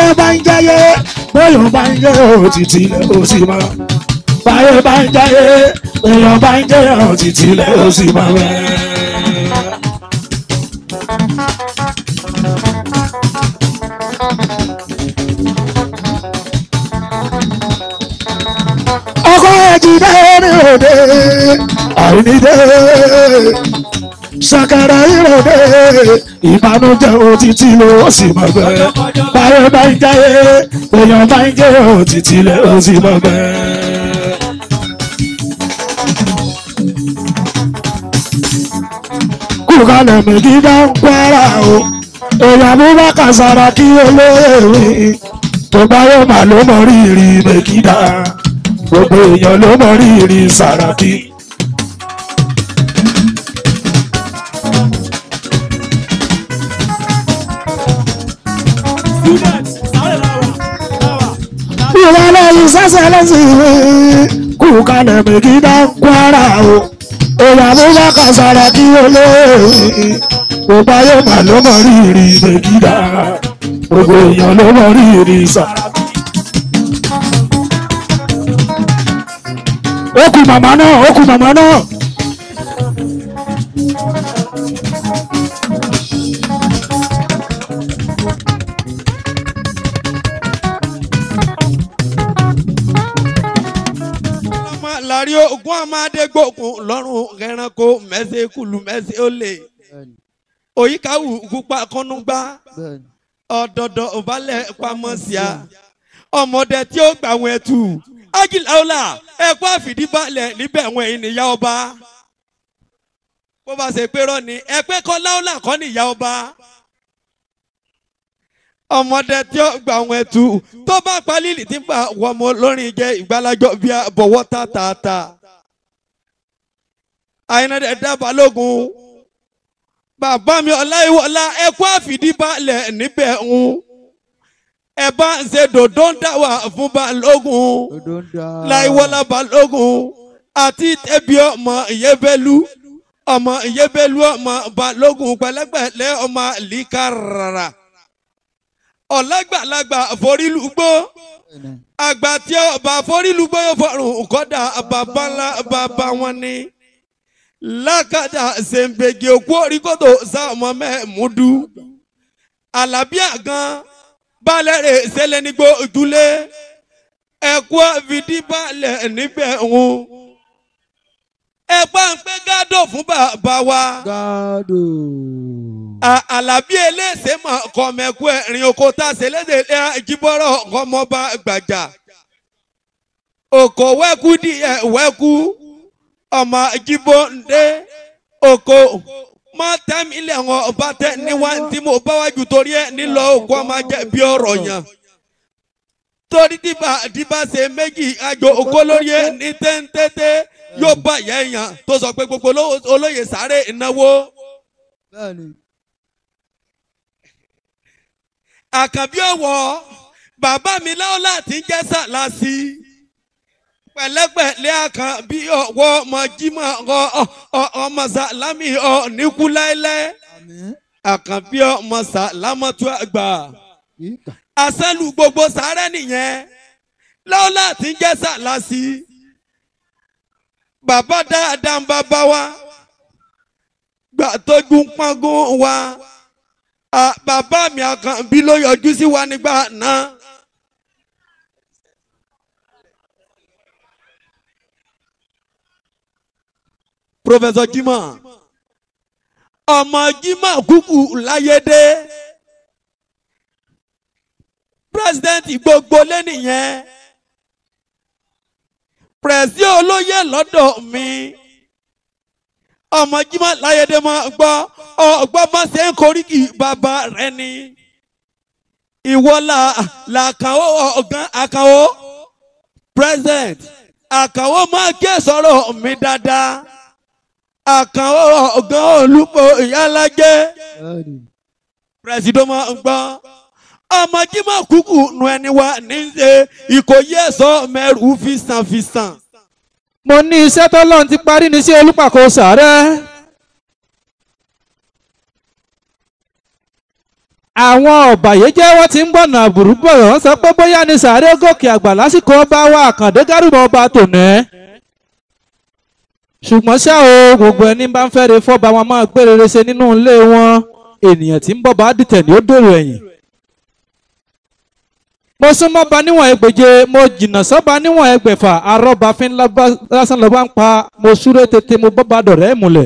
báyé bá ń jẹ́yé bóyá bá ń jẹ́ òtítì lẹ́ ó sì máa báyé bá ń jẹ́yé bóyá bá ń jẹ́ òtítì lẹ́ ó sì máa bẹ́ẹ̀. ọkọ ẹjìdá ní òde àìníde ṣàkàrà ìròde ìbànújẹ́ òtítì ló sì mọ bẹ́ẹ̀ báyọ̀ bá ń jáyé èèyàn bá ń jẹ́ òtítì ló sì mọ bẹ́ẹ̀. kúkálẹ̀ méjì bá ń pẹ́ra o èèyàn bó bá kàsára kí olóyè rí tó bá yóò máa ló mọ rírì mẹ́kídà gbogbo èèyàn ló mọ rírì Sàràkí. students sáré láwà láwà. ìwà lẹ́yìn sẹ́sẹ̀ lẹ́sìn mi kú kalẹ̀ mẹ́kídà Kwara o èèyàn bó bá kàsára kí olóòrì gbogbo ayé máa ló mọ rírì mẹ́kídà gbogbo èèyàn ló mọ rírì Sàràkí. ó kú màmá náà ó kú màmá náà. ọmọ lárí ogún amadégbòkun lọ́rùn ẹranko mẹ́sẹ̀ kùlù mẹ́sẹ̀ olè òyìnkáwù kúpa kọ́núgbá ọ̀dọ̀dọ̀ òbálẹ̀ pamọ́síà ọmọdé tí ó gbà wọn ẹtù ágìláwòlà ẹ̀kọ́ àfìdíbalẹ̀ níbẹ̀ wọn èyí nìyá ọba bó bá ṣe pé rọ́ọ̀ni ẹ̀pẹ́ kọ́ láwòlà kọ́ nìyá ọba ọmọdé tí ó gbà wọn ẹtù tó bá palílì tí ń bá wọmọ lórin jẹ ìgbàlájọ bíi àbọ̀wọ́ tààtààtà àyìnlẹ́dẹ̀ dábàá lógun bàbá mi ọláyíwọlá ẹkú àfìdíbalẹ̀ níbẹ̀ ń ẹ bá ń ṣe dòdó ń dá wà fún balógun láyíwọlá balógun àti tẹbi ọmọ ìyẹbẹlú ọmọ ìyẹbẹlú ọmọ balógun pẹ̀lẹ́pẹ̀lẹ́ ọmọ líkàràrà ọlágbàlagbà forílùgbó àgbà tí ọba forílùgbó yóò fọrùn kọ́dà bàbá ńlá bàbá wọn ni lákàtà ṣèǹbẹ̀gì òkú oríkòtò sáàmù mẹ́múdú alábíà gan balẹ̀ rẹ̀ ṣẹlẹ̀ nígbó ojúlé ẹ̀kọ́ fìdí balẹ̀ níbẹ̀ ń ẹ bá ń pẹ́ gádò fún bàbá wa Gado. A- alábí eléṣẹ́ mọ̀ kọ́mẹ́kú ẹ̀rín oko tá a ṣe léde jíbọ́rọ̀ kọ́mọba gbàjà òkò wẹ́kú díẹ̀ wẹ́kú ọmọ jíbó ndé òkò má tẹ́mílẹ̀ wọn ọba tẹ níwá tí mo bá wájú torí ẹ nílò òkú ọmọ jẹ bí ọ̀rọ̀ yẹn torí dìbà dìbà ṣe méjì àjò òkò lórí ẹ ní téńtété yóò bá ìyá èèyàn tó sọ pé gbogbo olówó- olóyè sáré ìnáwó. Bẹ́ẹ̀ni. àkànbí ọ̀wọ́ bàbá mi láwọn láti ń jẹ́ sàlásì pẹ̀lẹ́pẹ̀lẹ́ àkànbí ọ̀wọ́ ọmọ jimá ọ- ọ- ọ- ọmọ sàlámì ọ níkú láéláé Àmín. àkànbí ọmọ sàlámọ́tò àgbà Ìkà. àṣẹlù gbogbo sàárẹ̀ nìyẹn láwọn láti ń jẹ́ sàlásì bàbá dáadáa ń bàbá wa gbà tójú ń pọ́ngún wa Ah, bàbá mi àkànbí ló yọjú sí wa nígbà náà. Professor Jimoh ọmọ Jimoh kúkú láyédé president gbogbo lẹ́nìyẹn pẹ̀sí olóyè lọ́dọ̀ mi ọmọ Jimoh láyédé máa gbọ́ ọgbọ́n bá ṣe ń koríki bàbá rẹ ni ìwọ là làkàwọ́ ọ̀gán àkàwọ́ president àkàwọ́ máa ké sọ̀rọ̀ mi dáadáa àkàwọ́ ọ̀gán olùpọ̀ ìyálájẹ́ Bẹ́ẹ̀ni. president máa ń gbọ́ ọmọ Jimoh kúkú nu ẹni wa ní í ṣe ìkòyí ẹ̀sọ́ mẹ́rù fìsànfìsàn. mo ní iṣẹ́ tọ́lọ́run ti parí ní sí olùpàkọ́ sàárẹ̀. àwọn ọ̀bàyéjẹ́ wọ́n ti ń gbọ̀nà àbùrú bọ̀ wọ́n sọ pé bóyá ni sàárè gòkè àgbà lásìkò ọba wa àkàndé gárùbà ọba tòní. ṣùgbọ́n ṣá o gbogbo ẹni bá ń fẹ́re fọ́ba wọn máa gbé rere ṣe nínú ilé wọn ènìyàn tí ń bọ̀ bá dìtẹ̀ ní ó dèrò ẹ̀yìn. mo súnmọ́ ba níwọ̀n ẹgbẹ̀je mo jìnnà sọ́ba níwọ̀n ẹgbẹ̀fà arọ́ba fín lásán lọ́ba ń pa mo súré tètè mo bọ́ ba dọ̀rẹ́ ìmùlẹ̀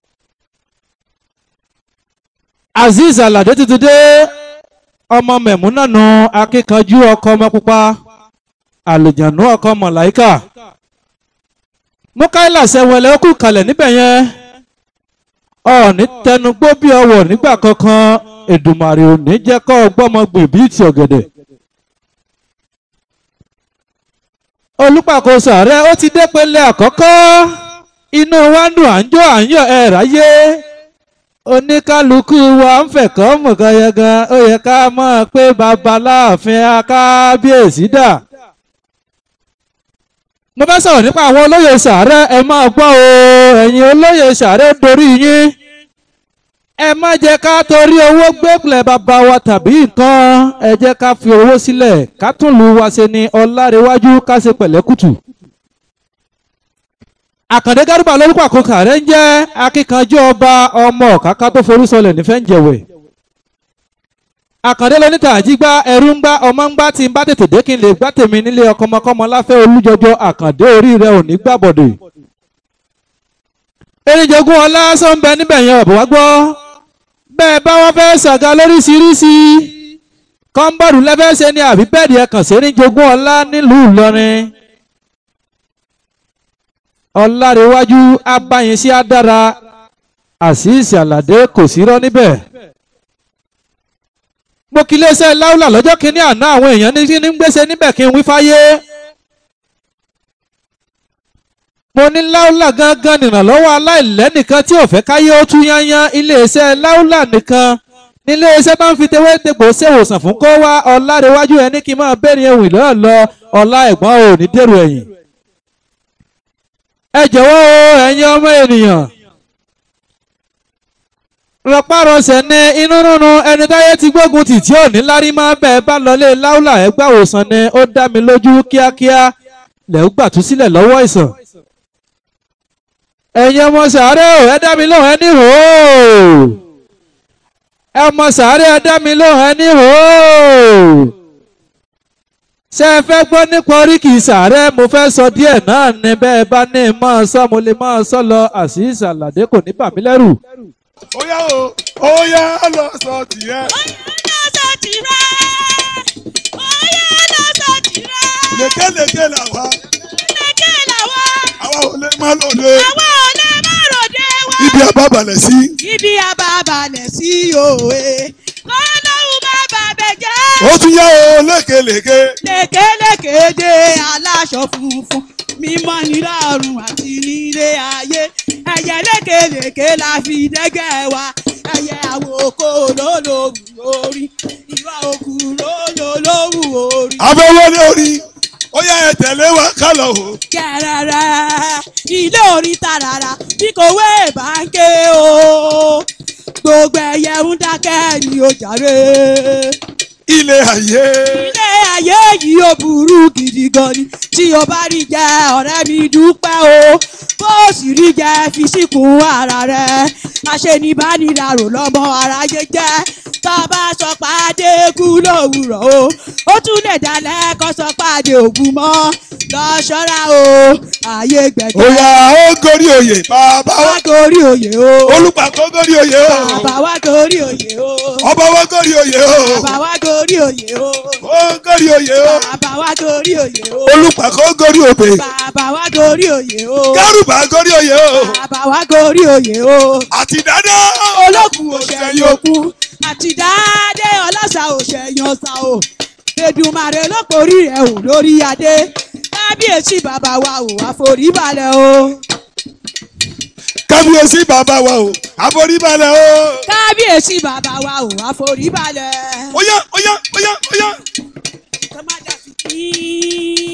azeez alade tuntun dé ọmọ mẹ̀múnànù akíkanjú ọkọ ọmọ pupa àlùjànú ọkọ mọ̀láìkà mukaila sẹ́wọ̀lẹ̀ ó kù kalẹ̀ níbẹ̀ yẹn ọ̀ọ́ni tẹnugbó bí ọwọ̀ nígbà kankan èdùmàrè òní jẹ́ kọ́ ọgbọ́mọ gbìn bíi ti ọ̀gẹ̀dẹ̀. olùpàkóso ààrẹ ó ti dé pele àkọ́kọ́ inú wa ń dùn à ń jó à ń yọ ẹ̀ ráyé oníkálukú wa ń fẹ̀kọ́ mọ̀gànyàngàn ó yẹ ká mọ̀ pé babaláàfin akábíyèsí dà. mo bá sọ̀rọ̀ nípa àwọn olóyè sàárẹ̀ ẹ máa gbọ́ o ẹ̀yin olóyè sàárẹ̀ dorí yín. ẹ má jẹ́ ká torí owó gbẹ́gbẹ̀lẹ̀ bàbá wa tàbí nǹkan ẹ jẹ́ ká fi owó sílẹ̀ ká tún lù wá ṣe ní ọlárẹ̀wájú ká ṣe pẹ̀lẹ́kùtù àkàndé gárúbà lórúkọ àkókò rẹ ń jẹ́ akíkanjú ọba ọmọ kàkà tó forí sọlẹ̀ nífẹ̀ẹ́ ń jẹ̀wẹ̀ àkàndé lóníta àjígbá ẹrú ń gbá ọmọ ń gbá tí ń bá tètè dé kí n lè gbá tèmi nílé ọkọmọkọmọ láfẹ́ olújọjọ àkàndé orí rẹ ò ní gbàbọ̀dè erinjogun ọlá sọ́nbẹ níbẹ̀ yẹn ọ̀bọ̀ wá gbọ́ bẹ́ẹ̀ bá wọn fẹ́ ṣàga lóríṣiríṣi kọ́ńbọ̀dù lẹ́fẹ̀ẹ́sẹ̀ ni àbí bẹ́ẹ̀dì ẹ̀kàn sí erinjogun ọlá nílùú Ìlọrin ọlárẹ̀wájú abáyẹnsí adára àṣìṣe àlàdé kò sí rọ́ níbẹ̀. mo kí iléeṣẹ́ láúlà lọ́jọ́ kínní àná àwọn èèyàn ní kí ní gbèsè níbẹ̀ kí n wí fáyé. mo ní láúlà gangan nìrànlọ́wọ́ aláìlẹ́nìkan tí ò fẹ́ káyé ó tú yányán iléeṣẹ́ láúlà nìkan nílé iṣẹ́ bá ń fi tewé tegbò ṣèwòsàn fún kó wá ọlárẹ̀wájú ẹni kí n máa bẹ́ẹ̀ ni ewì lọ́ọ̀ lọ ọlá ẹ̀gbọ́n ò ní dèrò ẹ̀yìn ẹ jọ̀wọ́ o ẹ̀yin ọmọ ènìyàn rọpárọsẹ̀ ní inú nínú ẹni táyé ti gbógun tì tí ò ní lárí máa bẹ́ẹ̀ bá lọlé láúlà ẹgbẹ́ àwòsàn ni ó dá mi lójú kíákíá lẹ́ẹ̀ gbà tú sílẹ̀ lọ́wọ́ ìsàn. ẹ̀yin ọmọ sàárẹ̀ o ẹ dá mi lóhùn ẹ ní hò ó ọmọ sàárẹ̀ ẹ dá mi lóhùn ẹ ní hò ó ṣé ẹ fẹ́ gbọ́ nípa oríkì sàárẹ̀ mo fẹ́ sọ díẹ̀ náà ni bẹ́ẹ̀ bá ní máa sọ mo lè máa sọ lọ àṣìṣe àlàdé kò ní bà mí lẹ́rù. ó yá o ó yá lọ sọ tìyẹ. lékeleke làwa àwa ò lè má lòdè ibi àbábalẹ̀ sí. Ibi àbábalẹ̀ sí òwe. Kọ́lọ́hún má bàbẹ̀ jẹ́. ó tún yá o lékeleke. Lékeléké dé aláṣọ funfun. Mímọ́ nílá ọ̀run àti nílé ayé. Ẹyẹ lékeléké la fi dẹ́gẹ̀ wa. Ẹyẹ àwòkọ́ lólóhùn orí. Ìwà òkú lólóhùn orí. abẹ́wọ́ ní orí ó yá ẹ tẹ̀lé wa ká lọ o. kẹrẹrẹ ilé orí tarara bí kò wé báńkì o gbogbo ẹyẹ ń dákẹ́ ni ó jàre. ilé ayé. ilé ayé yìí ó burú gidi gan ni tí o bá rí jẹ ọ̀rẹ́ mi dúpẹ́ o bó o sì rí jẹ fi síkùn ara rẹ aṣenibánirarò lọ́mọ aráyé jẹ́ tá a bá sọ pàdé kú lówùrọ̀ o ó tún lè dalẹ̀ kó sọ pàdé ògùn mọ́ lọ ṣọ́ra o ààyè ó gbẹ̀gbẹ́ yá ó gorí oyè bàbá wa wá gorí oyè o olùpàkọ́ gorí oyè o bàbá wá gorí oyè o ọba wa gorí oyè o bàbá wá gorí oyè o ó gorí oyè o bàbá wá gorí oyè o olùpàkọ́ gorí òbè bàbá wá gorí oyè o kárùbà gorí oyè o bàbá wá gorí oyè o àti dáadáa olókùn òṣèyìn òkun àti dáadé ọlọ́sà òṣèyìn ọ̀sà o Èdùmàrè lókòrí rẹ̀ ò lórí adé kábíyèsí bàbá wa ò àforíbalẹ̀ o kábíyèsí bàbá wa o àforíbalẹ̀ o. kábíyèsí bàbá wa ò àforíbalẹ̀. ó yá ó yá ó yá ó yá kọ́mádà fi kí.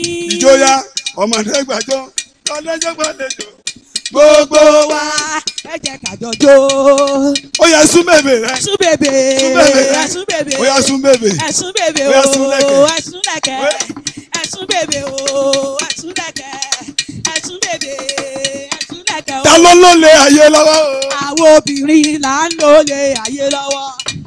ìjọya ọmọdé gbàjọ lọ́lẹ́jọ́ gbàlejò gbogbo wa ẹ jẹ́ kájọjó. ó yẹ sún bèbè rẹ ẹ̀sùn bèbè Sún bèbè rẹ. ẹ̀sùn bèbè ó yẹ sún bèbè ẹ̀sùn bèbè Ó yá, sún lẹ̀kẹ̀. o ẹ̀sùn lẹ̀kẹ̀ ẹ̀sùn bèbè o ẹ̀sùn lẹ̀kẹ̀ ẹ̀sùn bèbè ẹ̀sùn lẹ̀kẹ̀ o. ta ló ló lé ayé lọ́wọ́ o. àwọn obìnrin là ń lò lè ayé lọ́wọ́.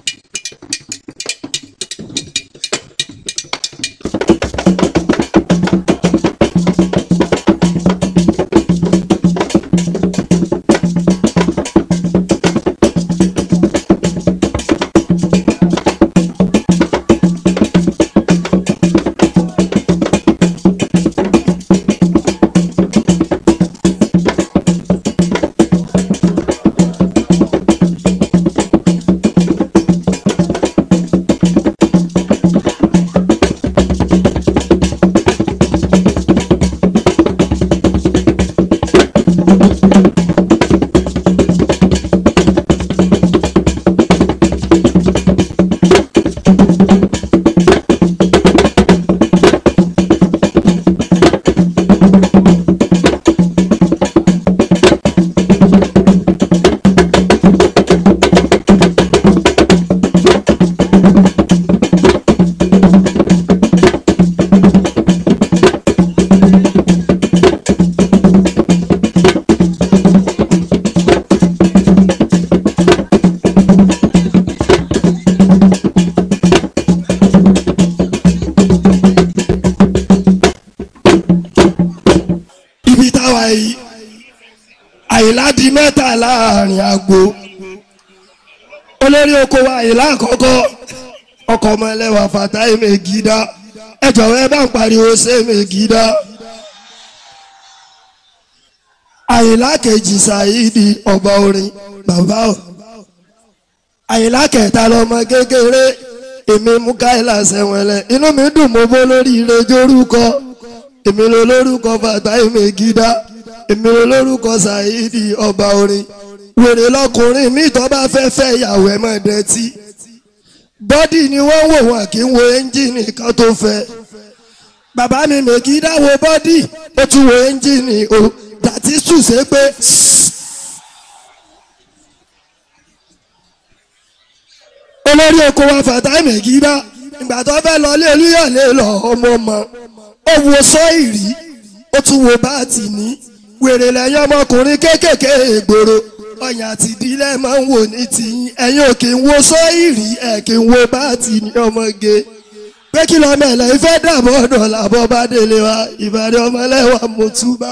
ibi táwa yìí àyìnlá di mẹ́ta láàrin àgbo olórí oko wa àyìnlá àkọ́kọ́ ọkọ̀ ọmọ ẹlẹ́wà Fatai Megida ẹ jọ̀wọ́ ẹ bá ń pariwo ṣe Megida àyìnlá kejì Saidi ọba orin bàbá o àyìnlá kẹta lọmọ kékeré èmi Mukaila Sẹ̀wẹ̀lẹ̀ inú mi dùn mo bó lórí ire jórúkọ èmi ló lórúkọ Fatai Megida èmi ló lórúkọ Saidi ọba orin wèrè lọkùnrin mi tó bá fẹ́ fẹ́ ìyàwó ẹ̀ mọ̀ dẹ́tí bọ́dì ni wọ́n wò wọ́n kí n wo ẹ́ńjìnì kan tó fẹ́ bàbá mi Megida wo bọ́dì ó tún wo ẹ́ńjìnì o dàtí sùsẹ́ pé olórí oko wa Fatai Megida ìgbà tó fẹ́ lọ lé olúyọ̀lé lọ ọmọ ọmọ ó wo sọ́ìrì ó tún wo báàtì ní wèrè lẹ́yìn ọmọkùnrin kéékèèké ìgboro ọyàn àti ìdílé máa ń wò ní tìyín ẹ̀yin ò kì í wo sọ́ìrì ẹ̀ kì í wo báàtì ní ọmọge pé kí lọ́mọ ẹ̀lẹ́ ìfẹ́ dàbọ̀ ọ̀dọ̀ làbọ̀ bá délé wa ìbàdàn ọmọlẹ́wà mọ̀túbà.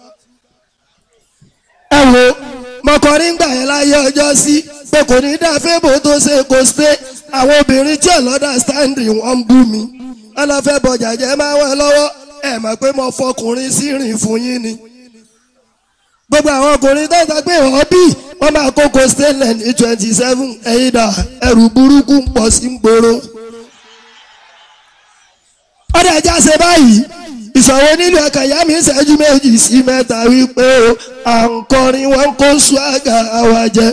ẹ wo mọkànrin gbà yẹn láyé ọjọ́ sí pé kò ní dá fébò tó ṣe kò ṣe àwọn obìnrin tí ọlọ́dà stáǹdì wọ́n ń bú mi wọ́n lọ fẹ́ bọjà jẹ́ máa wọ́n lọ́wọ́ ẹ mọ̀ pé mo fọkùnrin sí rìn fún yín ni gbogbo àwọn ọkùnrin tó ń sọ pé wọ́n bí wọ́n máa kókó stainless ní twenty seven ẹ̀yìn dà ẹrù burúkú ń pọ̀ sí gbòòrò. ọ̀dà ẹja ṣe báyìí ìṣòro nílùú ọkàn ìyá mi ń ṣẹ́jú méjì sí mẹ́ta wípé o à ń kọrin wọn kó ṣúàgà àwa jẹ.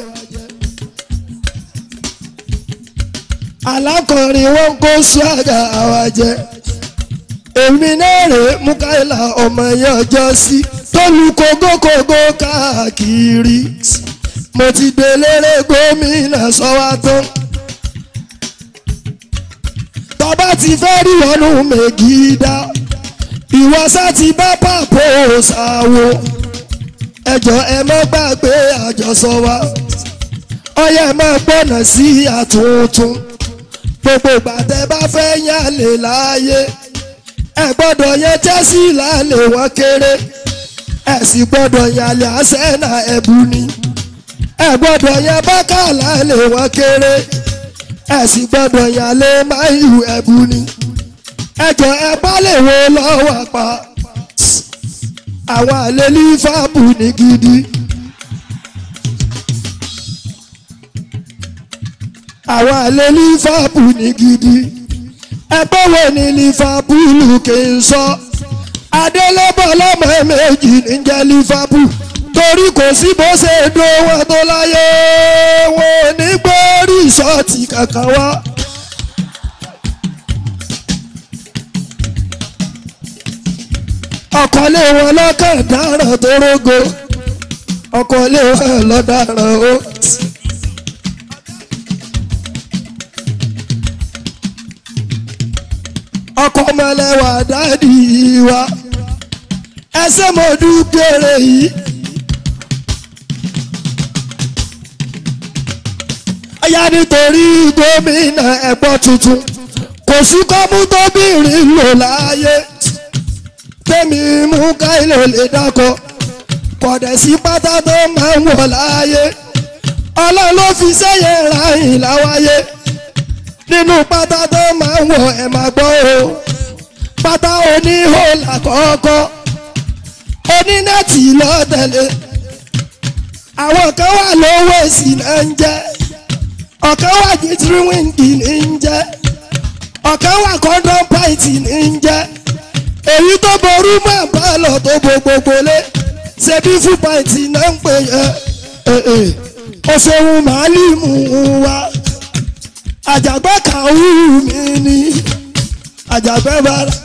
alákọrin wọn kó ṣúàgà àwa jẹ. èmi náà rèé Mukaila ọmọ yẹn ọjọ́ sí tó lu kógókógó káàkiri mo ti déléré gómìnà sọ́wọ́ tán tọ́ba ti fẹ́ rí wọnú Megida ìwọ sá ti bá pàpò ṣàwò ẹjọ́ ẹ má gbàgbé àjọsọ wa ọyẹ má gbọ́nà sí àtúntún gbogbo gbàtẹ́ bá fẹ́ yálè láàyè ẹ gbọ́dọ̀ yẹn tẹ́sí lálẹ́ wọn kéré ẹ sì gbọ́dọ̀ yàlẹ́ àṣẹ́nà ẹ̀bù ni ẹ gbọ́dọ̀ yẹn bákà lálẹ́ wọn kéré ẹ sì gbọ́dọ̀ yàlẹ́ máyù ẹ̀bù ni ẹjọ́ ẹ bá lè wo lọ́wọ́ pa àwọn àlè lífàbù ní gidi. àwọn àlè lífàbù ní gidi ẹgbẹ́ wo ni lífàbùlù kì í sọ adélébọ̀ lọ́mọ méjì níjẹ́ lífàbù torí kò sí bó ṣe dún wọn tó láyé wọn ò ní gbé rìsọ́ọ̀tì kankan wá. ọ̀kọ́lé wọn lọ́kàn dáràn tó rógo ọkọ̀ ilé wa lọ́daràn o. ọkọ̀ mẹ́lẹ́wà dáàdì wa ẹsẹ̀ mo dúpẹ́rẹ́ yìí. ọ̀yá nítorí gómìnà ẹ̀gbọ́n tuntun kò sí kọ́mú tóbìnrin lò láàyè tẹ́mi mú káìlò lè dákọ̀ kọ̀dẹ̀ sí pátá tó máa ń wọ̀ láàyè ọlọ́run ló fi sẹ́yìn ráyìn láwáyé nínú pátá tó máa ń wọ̀ ẹ̀ máa gbọ́ o pátá oníhó làkọ́kọ́ onínẹ́ẹ̀tì lọ́tẹ̀lé àwọn kan wà lówó èsì náà ń jẹ́ ọ̀kan wà jíjírí wíńdì ní ń jẹ́ ọ̀kan wà kọ́ńdọ́n pàìtì ní ń jẹ́ èyí tó ború mọ́ àbálọ̀ tó bo gbogbo lé ṣebí fún pàìtì náà ń pè yẹ ọ̀ṣọ́hun màálìmù wa àjàgbẹ́ kàwú mi ni àjàgbẹ́ bára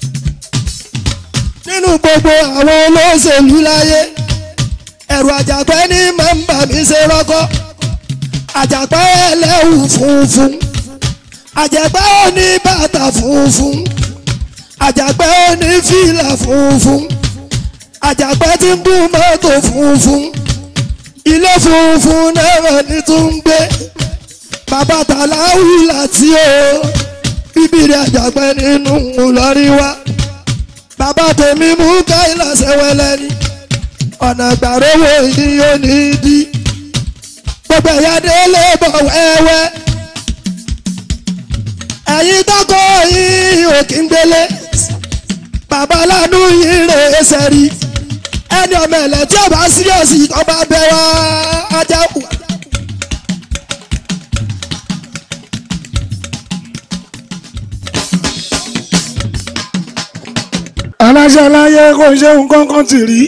nínú gbogbo àwọn olóṣèlú láyé ẹ̀rù àjàgbẹ́ ní máa ń bà mí ṣe rọ́kọ́ àjàgbẹ́ ẹlẹ́wù funfun àjàgbẹ́ òní bàtà funfun àjàgbẹ́ òní fìlà funfun àjàgbẹ́ tí ń gún mọ́tò funfun ilé funfun náà ní tún ń gbé bàbá tàláwù láti o bíbélì àjàgbẹ́ nínú Ìlọrin wa bàbá tèmi mú káyìlá sẹ́wẹ́lẹ́ ni ọ̀nà gbàrówó yìí yóò ní í di gbogbo ẹ̀yà délé bọ̀ wẹ́wẹ́ ẹ̀yin tọ́kọ yìí ò kí ń gbélé bàbá lánú yìí rè é sẹ́rí ẹni ọmọ ẹ̀lẹ́ tí ọba síríọ̀sì ọba bẹ wá ajá kù. aláṣẹ láyé kò ṣe nǹkan kan tì rí.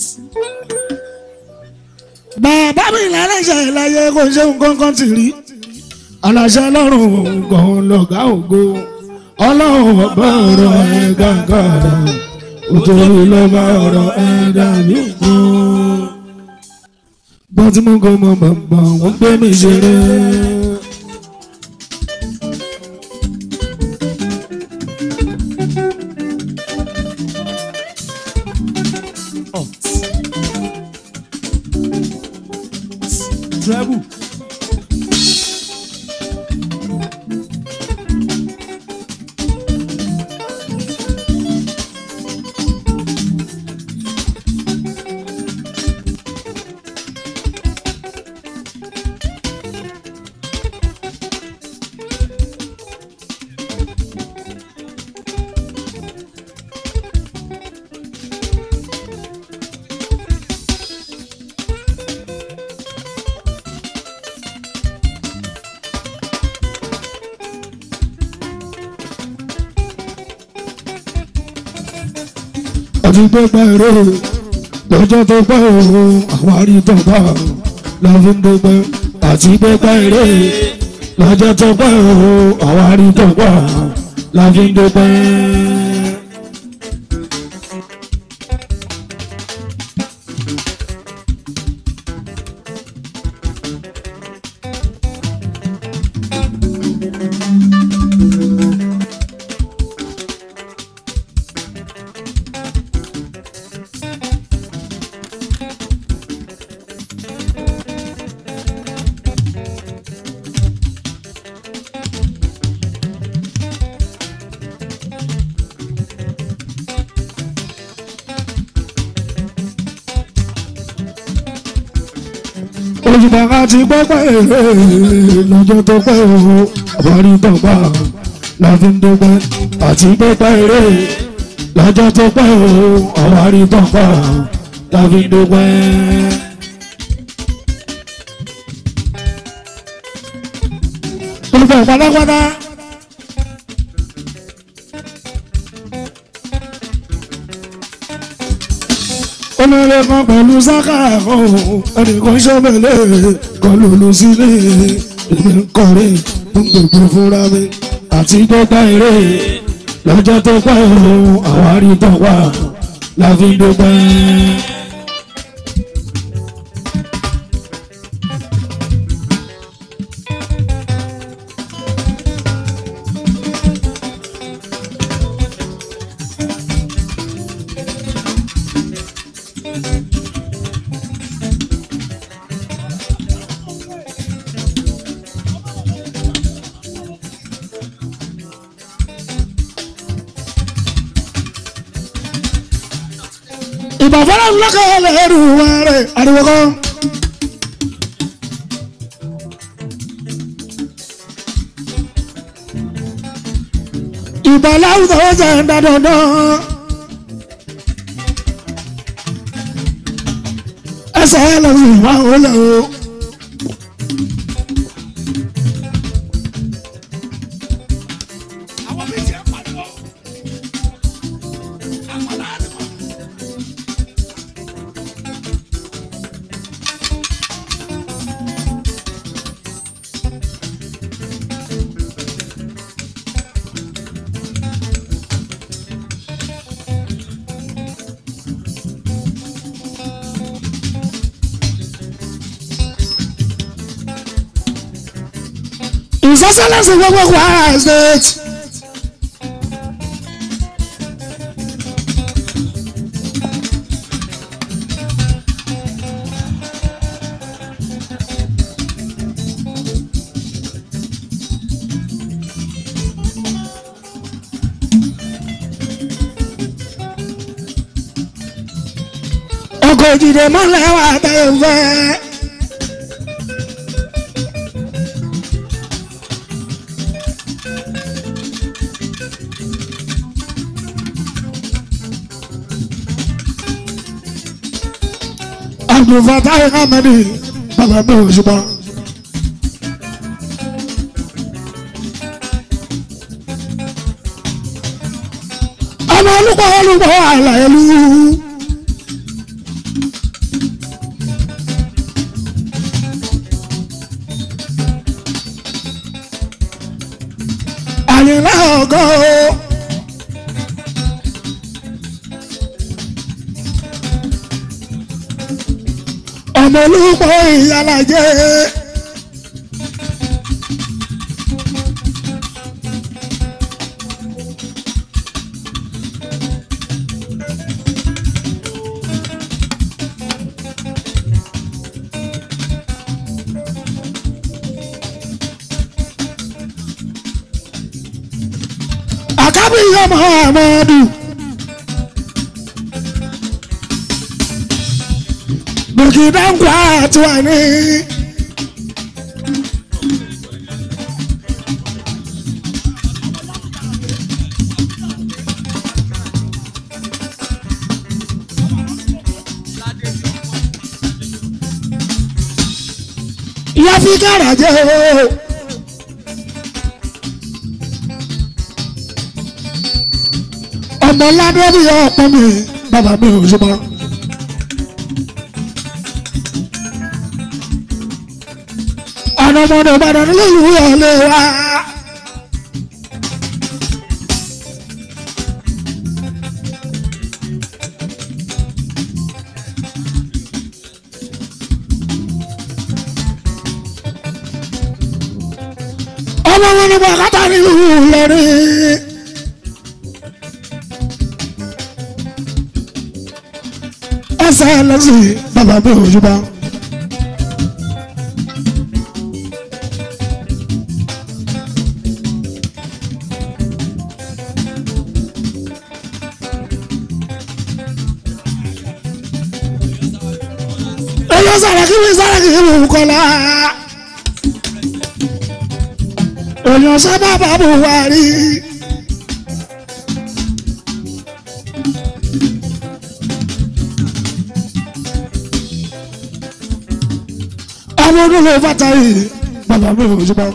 bàbá mi lálẹ́ṣẹ̀ láyé kò ṣe nǹkan kan tì rí. aláṣẹ lọ́rùn gan lọ́gá ògo ọlọ́run ọba ọ̀rọ̀ ẹ̀ gàgàrà òtòrí lọ́ba ọ̀rọ̀ ẹ̀ dàbí kan. bọ́n tí mo kọ́ mọ bàbá wọn gbé mi ṣeré. Treble. àti gbẹgbẹ rẹ lọ́jọ́ tó pẹ́ o àwárí tó bá la fi ń dúpẹ́ àti gbẹgbẹ rẹ lọ́jọ́ tó pẹ́ o àwárí tó bá la fi ń dúpẹ́. olùbàkà ti pẹ́pẹ́ èrè lọ́jọ́ tó pẹ́ o àwárí tó bá la fi ń dúpẹ́ àti pẹ́pẹ́ èrè lọ́jọ́ tó pẹ́ o àwárí tó bá la fi ń dúpẹ́. olùbàkà pátápátá. olórí kan pẹ̀lú sáká ọ̀hún ẹnìkan ṣọ́bẹ̀lẹ̀ kan lòlù sílé èmi ń kọrin ń gbogbo fúnra mi àti gbọ́gbá eré lọ́jọ́ tó pẹ́ òun àwárí tó wà la fi ń dúpẹ́. ìbàfọ́lá ńlọ́kẹ́ lẹ́rù wọn rẹ̀ ariwo kan. ìbàlá àwùjọ jẹ́ dandandan. ẹsẹ̀ ẹ lọ sí ìwà òun lẹ̀ o. àwọn méjì ẹ̀ pariwo. àwọn láàrin wọn. ìsọsọlẹsì gbogbo Kwara state. ọkọ̀ òjìdè mọ́lẹ̀ wà tẹ̀ fẹ́. abdulfatai hamadi bàbá mi ò ṣùgbọ́n. ọmọ olùkọ́ olùkọ́ àlàyélu. àyìnlá ọgọ́ o. ọmọ olùkọ́ ìyálàjẹ́. àkábí ọmọ àmọ́dù. burkina nkwa tiwa ni. ìyá fi kára jẹ́ o. ọmọ ládé bí ọ̀pọ̀ mi bàbá mi ò ṣùgbọ́n. ọ̀nà ọmọdé ìbàdàn nílùú ọ̀lẹ́ wa. ọmọ wọn ni bàkátà nílùú Ìlọrin. ẹsẹ̀ lọ́sìn bàbá mi ò ṣùgbọ́n. Oyo Saraki mi Saraki mi Bukola. Oyo sábàbà Buhari. Ọmọ ọdún ló fàtà yìí, bàbá mi ò jùbọ́.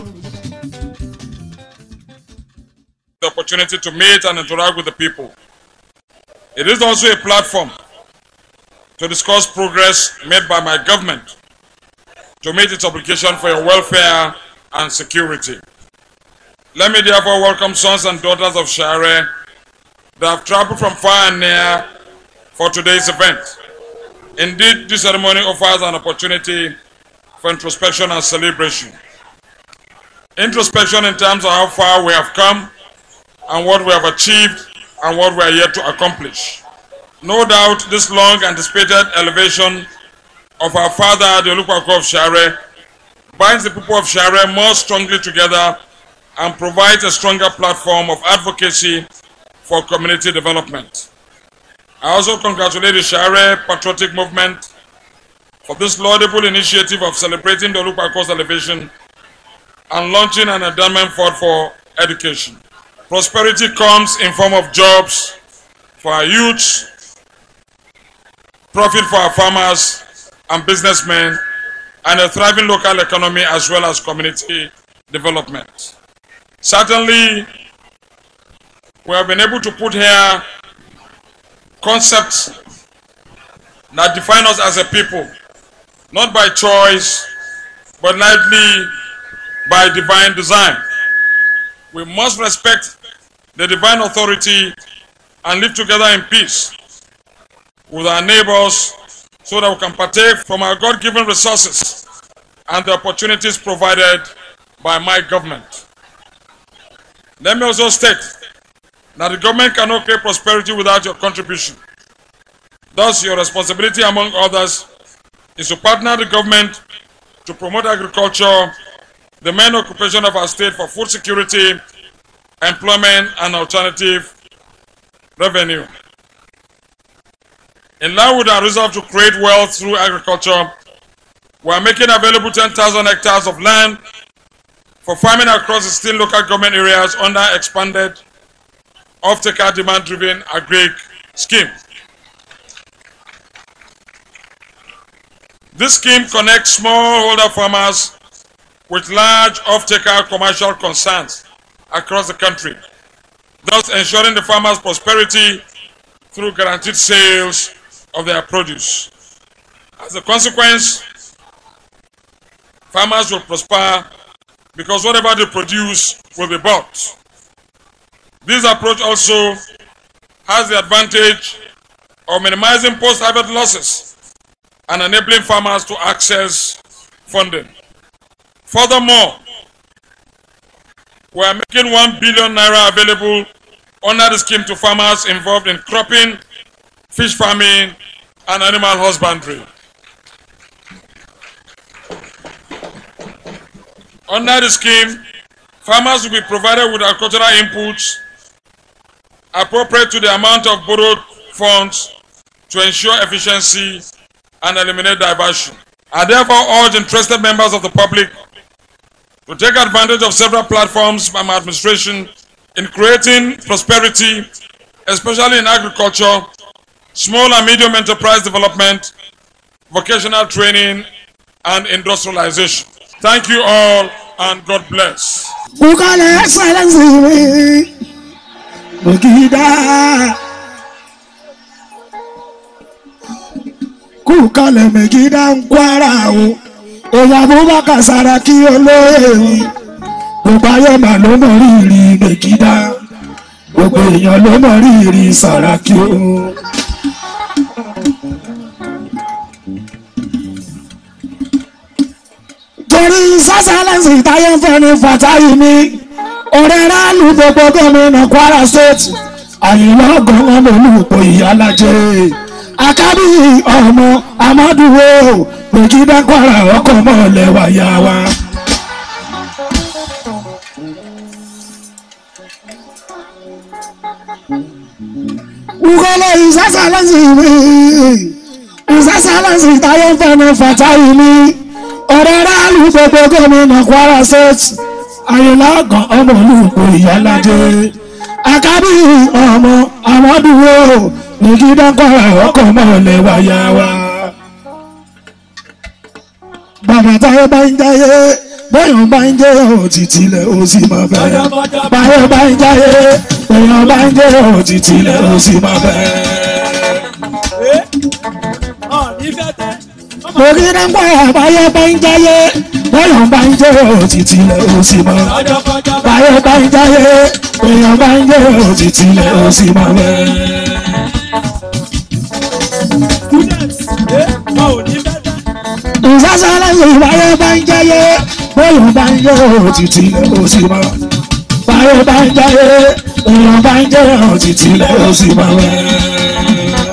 the opportunity to meet and interact with the people. It is also a platform to discuss progress made by my government to meet its obligation for your welfare and security. Let me therefore welcome sons and daughters of Shire that have traveled from far and near for today's event. Indeed, this ceremony offers an opportunity for introspection and celebration. Introspection in terms of how far we have come and what we have achieved and what we are yet to accomplish. No doubt this long anticipated elevation of our father, the Olukwako of Share, binds the people of Share more strongly together and provides a stronger platform of advocacy for community development. I also congratulate the Shire Patriotic Movement for this laudable initiative of celebrating the Olukpako's elevation and launching an endowment fund for education. Prosperity comes in form of jobs for our youths, profit for our farmers and businessmen, and a thriving local economy as well as community development. Certainly, we have been able to put here concepts that define us as a people, not by choice, but likely by divine design. We must respect the divine authority and live together in peace with our neighbors so that we can partake from our God given resources and the opportunities provided by my government. Let me also state that the government cannot create prosperity without your contribution. Thus, your responsibility, among others, is to partner the government to promote agriculture, the main occupation of our state for food security, employment, and alternative revenue. In line with our resolve to create wealth through agriculture, we are making available 10,000 hectares of land for farming across the 16 local government areas under expanded off-taker demand-driven agri scheme. This scheme connects smallholder farmers with large off-taker commercial concerns across the country, thus ensuring the farmers' prosperity through guaranteed sales of their produce. As a consequence, farmers will prosper because whatever they produce will be bought. This approach also has the advantage of minimizing post-harvest losses and enabling farmers to access funding. Furthermore, we are making 1 billion naira available under the scheme to farmers involved in cropping, fish farming, and animal husbandry. Under the scheme, farmers will be provided with agricultural inputs appropriate to the amount of borrowed funds to ensure efficiency and eliminate diversion. I therefore urge interested members of the public to take advantage of several platforms by my administration in creating prosperity, especially in agriculture, small and medium enterprise development, vocational training, and industrialization. Thank you all and God bless. Kúkálẹ̀ ẹ̀sẹ̀lẹ̀sì mi, Mègídá. Kúkálẹ̀ Mègídá ń kwara o, èèyàn Abubakar Saraki olóyè mi. Gbogbo ayé mà ló mọ̀ rírì Mègídá. Gbogbo èèyàn ló mọ̀ rírì Saraki o. torí sásálẹ́sì táyé ń fẹ́ ní fàtáyì ní ọ̀rẹ́ rálù gbogbo gómìnà Kwara State àyìnlá ọgọ́rùn-ún olùpò ìyálàjẹ́ akábí ọmọ amádùúwò Mègídá Kwara ọkọ̀ mọ́lẹ̀ wáyà wa. Ukolo ìsásálẹ́sì mi ìsásálẹ́sì táyé ń fẹ́ ní fàtáyì ní ọ̀rẹ́ ráàlú gbogbo gómìnà Kwara State Àyìnlá ọ̀gàn ọmọ olùkọ́ ìyálàjẹ́ akábí ọmọ àmọ́dúró Mègídá Kwara ọkọ̀ mọ́lẹ̀ wáyà wa. bàbá táyé bá ń jáyé bóyá bá ń jẹ́ òtítì lẹ̀ ó sì máa bẹ̀rẹ̀ báyọ̀ bá ń jáyé bóyá bá ń jẹ́ òtítì lẹ̀ ó sì máa bẹ̀rẹ̀. Mègídá Kwara báyọ̀ bá ń jáyé bóyá bá ń jẹ́ òtítì lẹ̀ ó sì máa bẹ̀rẹ̀ báyọ̀ bá ń jáyé bóyá bá ń jẹ́ òtítì lẹ̀ ó sì máa bẹ̀rẹ̀. ìsásálẹ̀ ìbáyé bá ń jáyé bóyá bá ń jẹ́ òtítì lẹ̀ ó sì máa báyọ̀ bá ń jáyé bóyá bá ń jẹ́ òtítì lẹ̀ ó sì máa bẹ̀rẹ̀.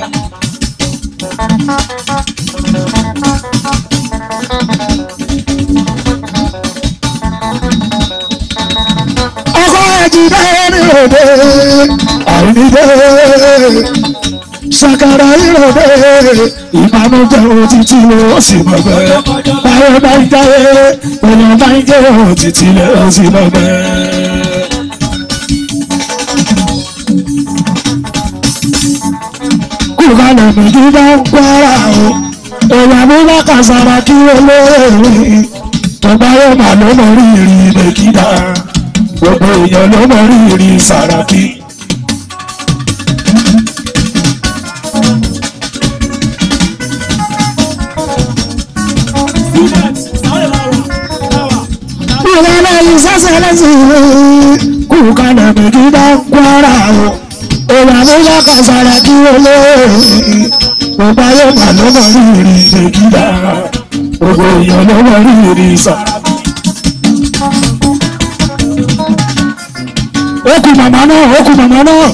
ọkọ ẹjì bẹ́ẹ̀ ni òde àìníde ṣàkàrà ìrọ̀lẹ́ ìbànújẹ́ òtítì ó sì bọ̀bẹ̀ báyọ̀ bá ń jáyé èèyàn bá ń jẹ́ òtítì ó sì bọ̀bẹ̀. kúkálẹ̀ méjì bá ń kwara o èèyàn mú bá kàṣàrà kí olóòrè tọba yóò mà ló mọ rírì mẹ́kídà gbogbo èèyàn ló mọ rírì sàràkí. ìrọ̀lẹ́ yìí sẹ́sẹ̀ lẹ́sìn kúkálẹ̀ méjì bá ń kwara o èèyàn mú bá kàṣàrà kí olóòrè gbogbo ayé mà ló mọ rírì mẹ́kídà gbogbo èèyàn ló mọ rírì sàràkí. ó kú màmá náà ó kú màmá náà.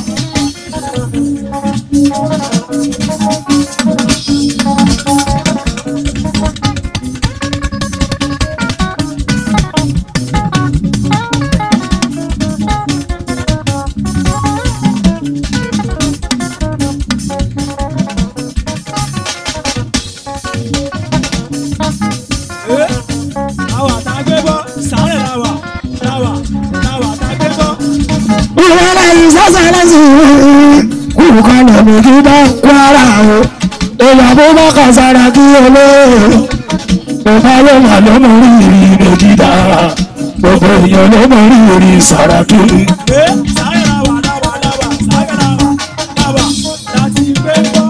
àwọn àtàgbé bọ́ sàárẹ̀ làwà làwà làwà àtàgbé bọ́. ìrọ̀lẹ́ yìí sẹ́sẹ̀ lẹ́sìn kúkálẹ̀ méjì bá ń kwara o èèyàn mú bá kàṣàrà kí olóòrè gbogbo ayé mà ló mọ rírì mẹ́kídà gbogbo èèyàn ló mọ rírì sàràkí. ẹ sàárẹ̀ làwà làwà làwà sàárẹ̀ làwà làwà láti gbé bọ́.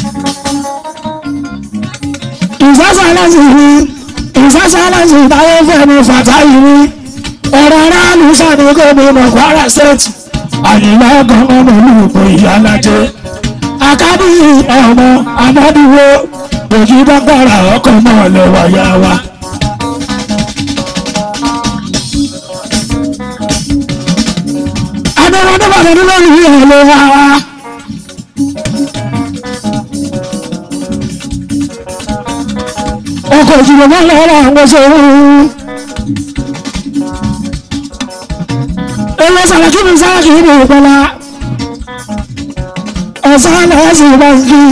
ìsásálásì ni ìsásálásì táyé fẹ́mi fàtáyì ni ọ̀rọ̀ aráàlú sàdé gómìnà kwara state àyìnlá gan-an mọ̀lúùpọ̀ ìyálàjẹ akábí ọmọ amádúró òjì dọ́gbàrà ọkọ̀ náà lẹ́wà yá wa. adọ́rọ́dọ́ bàtà ní lórí ìhẹ̀lẹ́ wa wa. ọkọ̀ ìjìnlẹ̀ náà lọ́wọ́ àwọn ṣòro. Ẹlọ sàràkí mi sàràkí mi ìpẹ́lá. Ọ̀sán náà sì bá ń kí.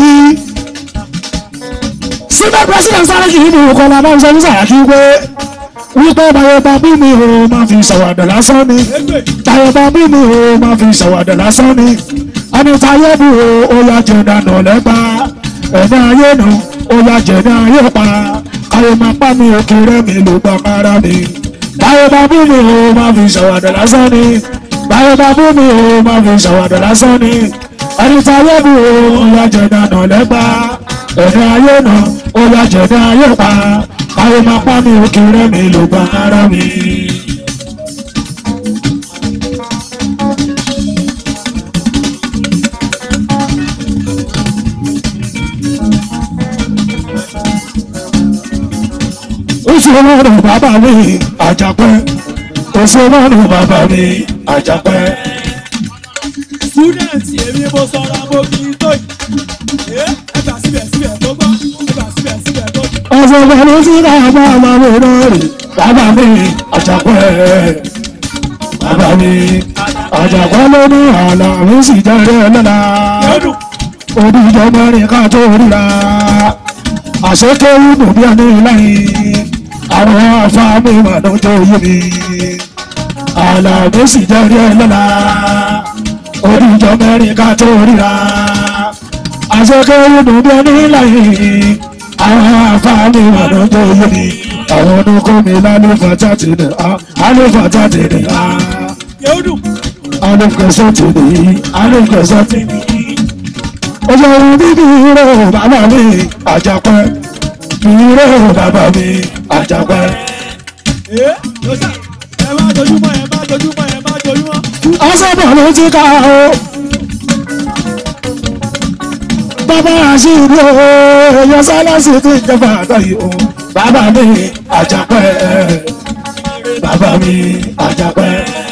Síbẹ̀ pẹ́sìdẹ̀ntì sàràkí mi ìkọlá bá ń sọ ní sàràkí pé wípé báyọ̀bá bí mi ò máa fi ṣàwàdà lásán ni. Báyọ̀bá bí mi ò máa fi ṣàwàdà lásán ni. Ẹni táyé bù ó yá jẹ dànù lẹ́gbàá. Ẹ̀dá ayé nù ó yá jẹ ní ayé pa. Káyọ̀ máa pa mi òkè rẹ̀ mi ló gbà kára mi báyọ̀ bá bú mi ò máa fi ṣàwàdà lásán ni báyọ̀ bá bú mi ò máa fi ṣàwàdà lásán ni ẹni tí ayé bù ó yá jẹ̀dá nà lẹ́gbà ẹni ayé nà ó yá jẹ̀dá ayé pa káyọ̀ máa pa mi òkè rẹ̀ mi ló gba ara mi. oṣù ọlọ́run bàbá mi àjàpẹ́ oṣù ọlọ́run bàbá mi àjàpẹ́. student èmi mo sọra mo kì í tó yìí. ẹ gbà síbẹ̀ síbẹ̀ tó gbọ́ ẹ gbà síbẹ̀ síbẹ̀ tó gbọ́. ọ̀sẹ̀ pẹ̀lú sí bàbá ọmọ mi náà rè bàbá mi àjàpẹ́. bàbá mi àjàpẹ́ ló ní àlà mi sì jáde lọ́la. odijọ́ mẹ́rin ká tó ríra àṣekéwù dùn bí ẹni láyé àwọn afáàmì ìmọ̀lọ́jọ́ yé mi àlàbí sì jẹ́rí ẹ lọ́la oníjọ mẹ́rin ká tó ríra àṣekéwù dùn bí ẹni láyé àwọn afáàmì ìmọ̀lọ́jọ́ yé mi àwọn ọdúnkọ́ mi lálùfà jáde ní àlùfà jáde ní àlùfẹ̀sọ̀ tèmi àlùfẹ̀sọ̀ tèmi ọjọ́ ohun bíbí rẹ̀ bàbá mi àjàpẹ́ ìrẹ́ bàbá mi àjàpẹ́. ẹ ẹ má dojúmọ́ ẹ má dojúmọ́ ẹ má dojúmọ́. ọsọ́bọ̀ ló ti ká o. bàbá àṣírí o èèyàn sálásì ti jẹba àtàyè o. bàbá mi àjàpẹ́ bàbá mi àjàpẹ́.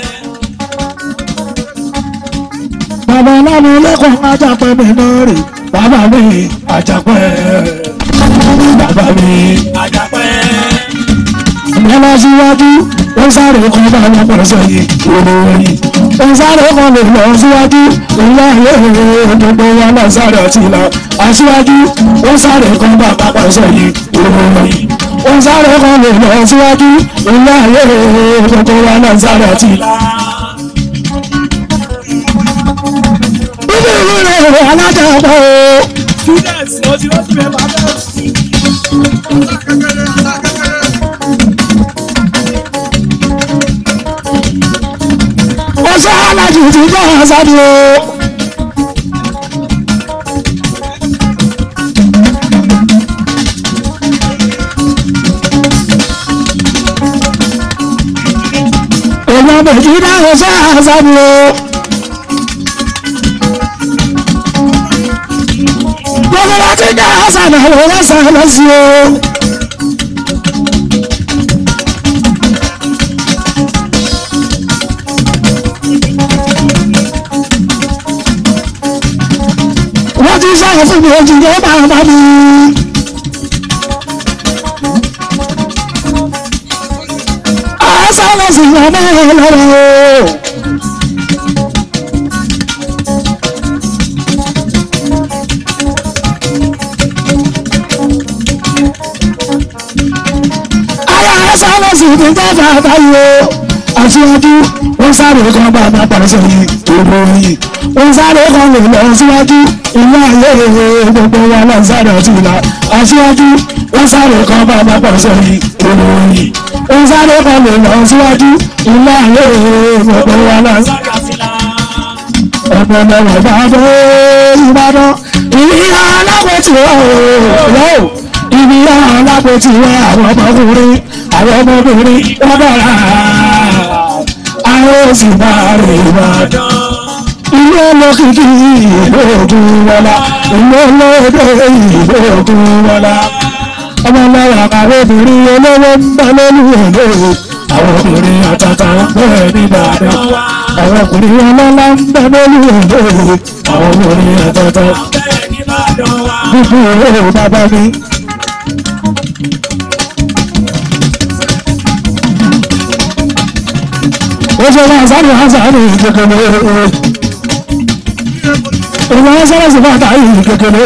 bàbá lámú lẹ́kọ̀ọ́ àjàpẹ́ mi náà rè bàbá mi àjàpẹ́ bàbá mi àjàpẹ́. ìyẹn lọ síwájú ó sáré kan bá wọn pọ̀ sẹ́yìn òru ẹ̀yìn ń sáré kan lè lọ síwájú ilé ayé gbogbo wa náà sáré ọtí lọ aṣíwájú ó sáré kan bá pápá sẹ́yìn ìròyìn ó sáré kan lè lọ síwájú ilé ayé gbogbo wa náà sáré ọtí lọ. bíbí ìlú rẹ̀ alájà ọ̀pọ̀ o. students mo ti rántí bẹ́ẹ̀ bá bẹ́ẹ̀. ó sọ alájù tí bá a sáré o. èèyàn méjì dáhùn sọ àṣàbí o. gbogbo láti dá àṣàbí àwọn ọ̀sán lọ sí o. wọ́n ti sọ̀rọ̀ fún mi ojú yóò máa bá mi. àṣà lọ sí ọmọ ọlọ́rọ̀ o. ara àṣà lọ sí ìdíjọ́ bàbá yìí o. aṣíwájú wọ́n sáré kan bá bá pàṣẹ yìí òbò yìí wọ́n sáré kan lè lọ síwájú ilé ayé gbogbo wa náà sáré ọtí la aṣíwájú wọ́n sáré kan bá bá pàṣẹ yìí òbò yìí wọ́n sáré kan lè lọ síwájú ilé ayé gbogbo wa náà sáré ọtí la ọ̀pọ̀ mẹ́wàá bá dé ìbàdàn ìyá alápẹ̀tì wà ó ìyá alápẹ̀tì wà àwọn ọmọkùnrin àwọn ọmọbìnrin wọ́n bọ̀ra àwọn òsì máa rè ìbàdàn ilé olókìkí ìlú ògùn wọlá ilé olóògbé ìlú ògùn wọlá ọmọ lọ́wọ́ àwọn obìnrin olówó ń bẹ lórí èlé àwọn obìnrin àtàtà ń bẹ nìbàdàn àwọn ọkùnrin ọlọ́lá ń bẹ lórí èlé àwọn obìnrin àtàtà gbogbo owó bàbá mi. ó ṣe máa sáré wá sáré kékeré ìwọ wọn sáré sí bàtà yìí kékeré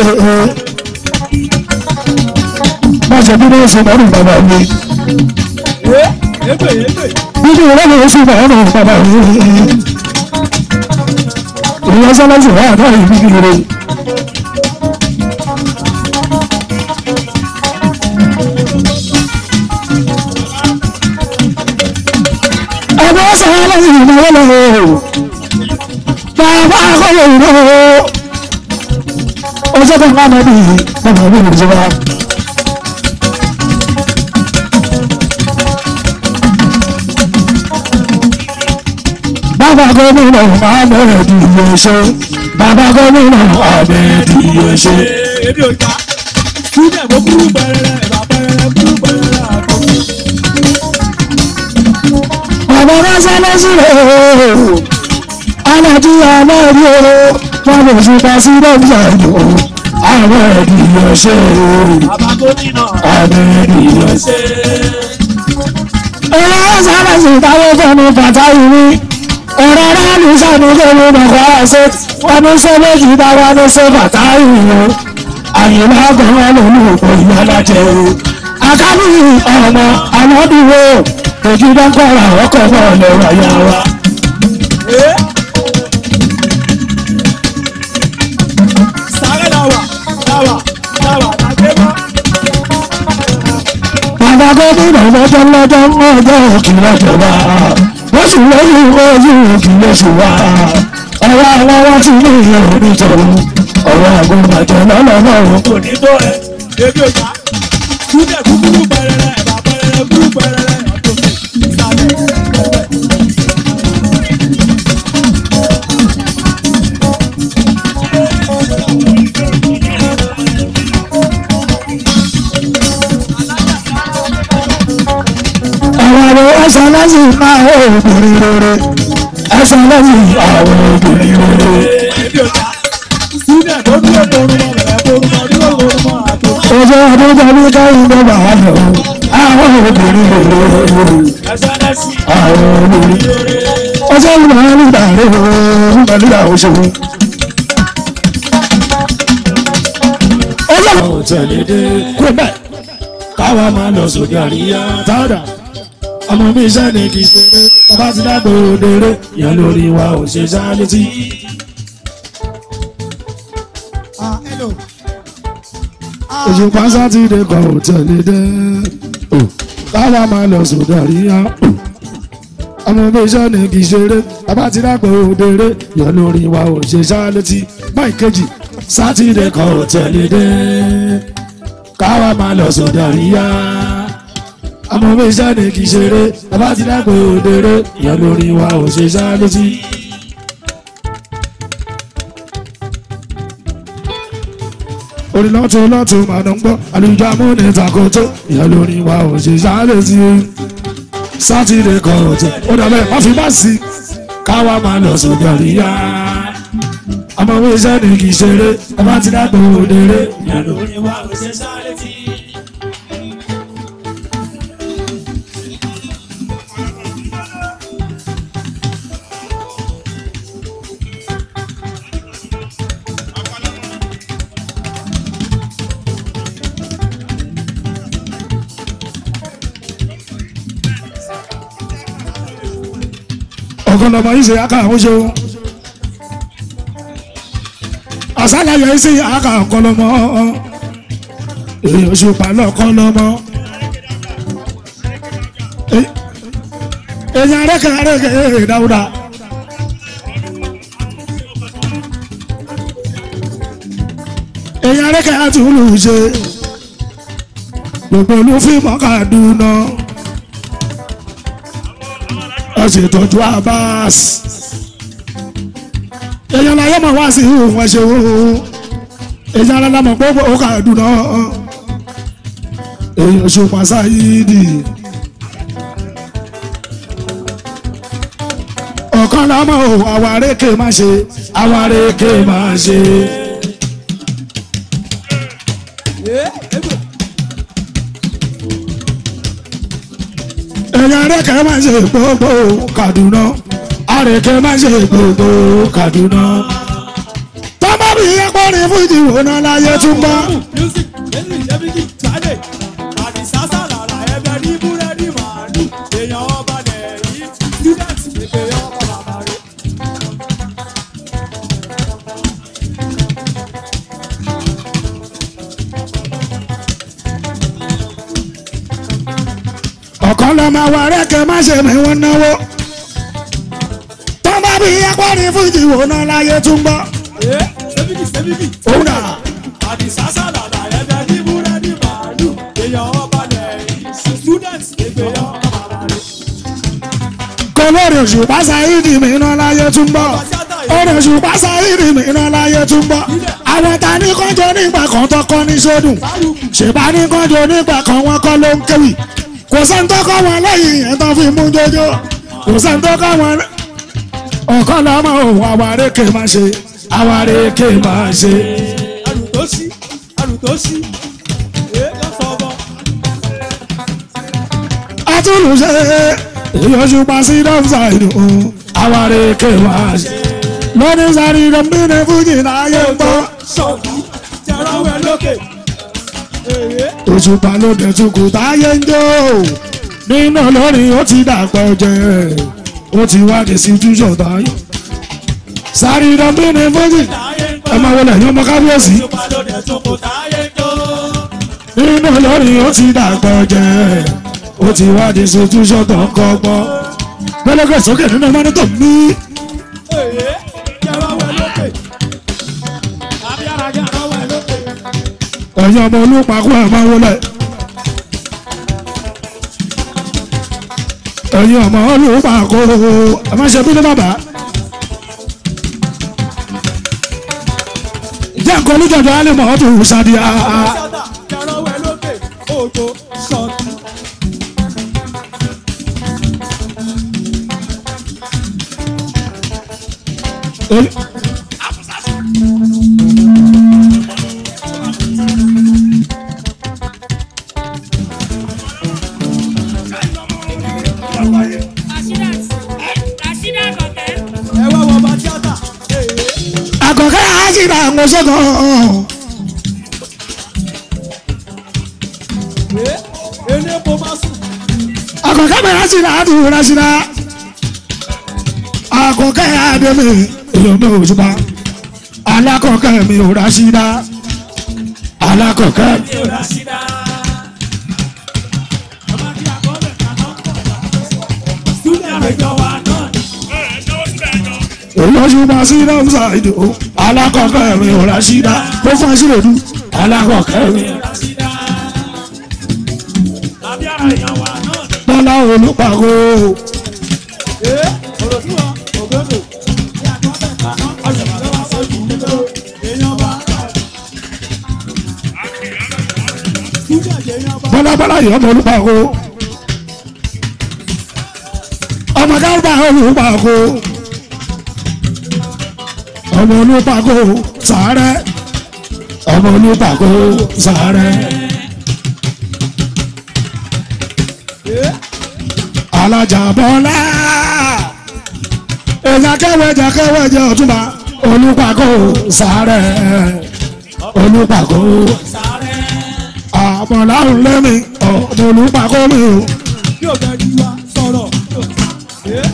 má ṣe bí wọ́n ṣe mọ́rùn bàbá mi Èpè èpè. bíbí ìrọ́lẹ̀ ṣe mọ́rùn bàbá mi ìwọ sáré sí bàtà yìí kékeré. ẹgbẹ́ sáré lẹ́yìn ìnáwó lọ́wọ́ bàbá akọ́lẹ̀ ìnáwó ọjọ́ kan máa bí bàbá mi ò jọba. bàbá gómìnà ahmed yẹsẹ bàbá gómìnà ahmed yẹsẹ. Ebi ò ta. Student mo kúrú pẹrẹrẹ, ẹ̀bà pẹrẹrẹ kúrú pẹrẹrẹ àtọ̀. bàbá ránṣẹ́ lọ́sílẹ̀ alájú aláàrí o wọn lè fi pa sí dọ́kítà ìlú ahmed yẹsẹ Bàbá gómìnà ahmed yẹsẹ. ọ̀rọ̀ sábà sì táwọn fẹ́mi bàtà ìwé ọ̀rọ̀ ránù sànù fẹ́mi bàtà ṣe wọn ní ṣe méjì táwọn ní ṣe bàtà ìwé àyìnbá gan-an lòlù òpó ìyá lájẹ o akábí ọmọ aládùúgbò ojú dọ́kọ̀rọ̀ ọkọ̀ náà lọ́wọ́ ayá wa. sáré làwà làwà làwà làgbẹ́bá. bàbá gómìnà lọ́jọ́ lọ́jọ́ ọjọ́ òkìlọ̀ jọba wọ́n sì lóyún ojú òkìlọ̀ ṣùwà ọwọ́ àwọn wá ti ní ìyẹn onítọ̀hún ọwọ́ àgùnbàjẹ́ lọ́lọ́lọ́run Kò ní tó ẹ̀. Ebi ò ta. Student kúkúrú pẹrẹrẹ, ẹ̀bà pẹrẹrẹ kúrú pẹrẹrẹ àtọ̀. Ìsàlẹ̀ ẹ̀fẹ̀. àwọn ọ̀rọ̀ ẹsẹ̀ lẹ́sìn máa ń obìnrin rere ẹsẹ̀ lẹ́sìn àwọn obìnrin rere Ebi ò ta. Student tó dúró borun mọ́ bẹ̀rẹ̀ borun mọ́ dúró borun mọ́ àtọ̀. ọjọ́ ọdún ní káyọ̀ ló bá wà lọ àwọn obìnrin rere Ẹsẹ̀ lẹ́sìn àwọn obìnrin rere. ọjọ́ ìlú máa ń gbà rẹ̀ ó pẹ̀lú ìyàwó ṣòwò. ọlọ́run tẹ̀lé dé kúrò bẹ́ẹ̀ káwa máa lọ sóde àríyá tààdà ọmọ mi iṣẹ́ ni kì í ṣeré bàbá ti dàgbò òdèrè yẹn lórí wa ò ṣe ṣá létí. òṣùpá sátidé kan ò tẹ̀lé dé o káwa máa lọ sóde àríyá o ọmọ mi iṣẹ́ ni kì í ṣeré bàbá ti dàgbò òdèrè yẹn lórí wa ò ṣe ṣá létí. báyìí kejì sátidé kan ò tẹ̀lé dé káwa máa lọ sóde àríyá ọmọ mi iṣẹ́ ni kì í ṣeré bàbá ti dàgbò òdèrè yẹn lórí wa ò ṣe ṣá létí. orí lọ́tún lọ́tún máa ń gbọ́ àlùjọ amúni takoto ìyẹn lórí wa ò ṣe ṣá létí. sátidé kan ò tẹ̀ ó dàbẹ̀ má fi má sí káwa máa lọ sóde àríyá ọmọ mi iṣẹ́ ni kì í ṣeré bàbá ti dàgbò òdèrè yẹn lórí wa ò ṣe ṣá létí. ọ̀kan lọ́mọ yìí ṣe aka àwọn ṣeun àṣàlàyé yìí ṣe aka ọ̀kan lọ́mọ èèyàn ṣùpá lọ́kàn lọ́mọ èèyàn arẹ́kẹ̀ arẹ́kẹ̀ dáúdà èèyàn arẹ́kẹ̀ àtúlù ṣe gbogbo olúfíìmù Kaduna ẹ ṣètọ́jú Abbas èèyàn láyé mọ̀ wá sí ìhùn ẹ̀ṣẹ̀ wo èèyàn alámọ̀ gbogbo Kaduna èèyàn ṣùpá sáyídì ọ̀kan lámọ̀ ò àwárékè má ṣe àwárékè má ṣe. èèyàn arẹ́kẹ́ má ṣe gbogbo Kaduna arẹ́kẹ́ má ṣe gbogbo Kaduna tọ́mọ́ bí ẹ̀pọ̀ ní fújì wò náà láyé tún bá. music music ṣẹ́bíkì tàdé àdìsá sàlàlà ẹgbẹ́ ní búrẹ́dì màálù èèyàn ọba lẹ́yìn student pépé ọba bàbá rẹ̀. ọ̀kan lọ máa wà rẹ́kẹ́ má ṣe mi wọ́n náwó tọ́mọ́ bí ẹ̀pọ̀ ní fújì wò náà láyé tún bá. ẹ ṣẹ́bíkì ṣẹ́bíkì òun dà àdìsá sàlàlà ẹgbẹ́ ní búrẹ́dì màálù èèyàn ọba lẹ́yìn student pépé ọba bàbá rẹ̀. kọlọ́rọ̀ òṣùpá sáyídì mi náà láyé tún bá. ọ̀rọ̀ òṣùpá sáyídì mi náà láyé tún bá. àwọn ta ní kọ́jọ́ nígbà kan tọkọ ní sódùn ṣèbá ní kọ́jọ́ nígbà kan wọn kọ́ ló ń kéwì kò sẹ́ni tó kọ́ wọn lẹ́yìn yẹn tó fi mú jójó kò sẹ́ni tó kọ́ wọn. ọ̀kan lọ́mọ òun àwárékè máa ṣe àwárékè máa ṣe. ẹrù tó sí ẹrù tó sí ẹ lọ sọ bọ. atúlùṣe ìyọ̀ṣùpá sí dọ́fíṣà ìlú àwárékè máa ṣe. lónìí sáré ìdánbìnrin fújì láyé ń bọ́. sọ̀kì jẹ́rọ̀wẹ́ lókè. Èyí òṣùpá ló dẹ̀ tukù táyé ń jó nínú lórí ó ti dàpọ̀ jẹ́ ó ti wá di situation táyé. sáré ìdánbìnrin fújì táyé ń ẹ máa wọlé ẹ̀yọ́ ọmọ kábíyèsí Òṣùpá ló dẹ̀ tún kò táyé ń jó. nínú lórí ó ti dàpọ̀ jẹ́ ó ti wá di situation tó ń kọ́gbọ́n. gbẹ́lẹ́gbẹ́ sókè nínú mọ́nítọ̀ mi. Èyí jẹ́rọ̀wẹ́ lókè. Abíára jẹ́rọ̀wẹ́ lókè. ẹ̀yin ọmọ olùpàkọ́ ẹ̀ máa wọlé. ẹ̀yin ọmọ olùpàkọ́ ẹ̀ máa ṣe bínú bàbá. jẹ́ nǹkan olùjọ́jọ́ á lè mọ̀ ọ́ tó ṣáàdìyà. Sátà jẹ́rọ̀wẹ́ lókè. Òjò sọ̀kì. Rasheedat Rasheedat àkọ́kẹ́ àṣìlá àwọn ṣẹ́gun elépo má sùn. àkọ́kẹ́ mi àṣìlá àdúrà rásìlá àkọ́kẹ́ àdèmí èèyàn mi ò ṣùpá alákọ̀ọ́kẹ́ mi ò rásìlá alákọ̀ọ́kẹ́ mi ò rà sí dá. ọmọ kí àkọọ́lẹ̀ kaná pọ̀ wá. súnlẹ̀ àjọ wa náà ni. èèyàn ṣùpá sí lọ́sà ìdò alákọ̀ọ́kẹ́ mi ò rásìlá ó fún ẹsẹ̀ lòdù alákọ̀ọ́kẹ́ mi rà sí dá. tàbí ara èèyàn wa náà ni. bọ́lá olùpàgọ́ ee ọ̀rọ̀ tí wọ́n ògbódò. kí àkọọ́lẹ̀ kaná ọ̀rọ̀ lọ́wọ́ sójú nílò èèyàn wa náà ni. súnlẹ̀ àjẹ́ èèyàn wa. bọ́lá bọ́lá yìí ọmọ olùpàgọ́ ọmọ gáàbà olùpàgọ́ ọmọ olùpàgọ́ sàárẹ̀ ọmọ olùpàgọ́ sàárẹ̀ alájà bọ́lá èèyàn kẹwẹ́jà kẹwẹ́jà ọ̀túnba olùpàgọ́ sàárẹ̀ olùpàgọ́ àmọ̀láhùn lẹ́mí ọmọ olùpàgọ́ mi o. yóò bẹ ní wa sọ̀rọ̀. ee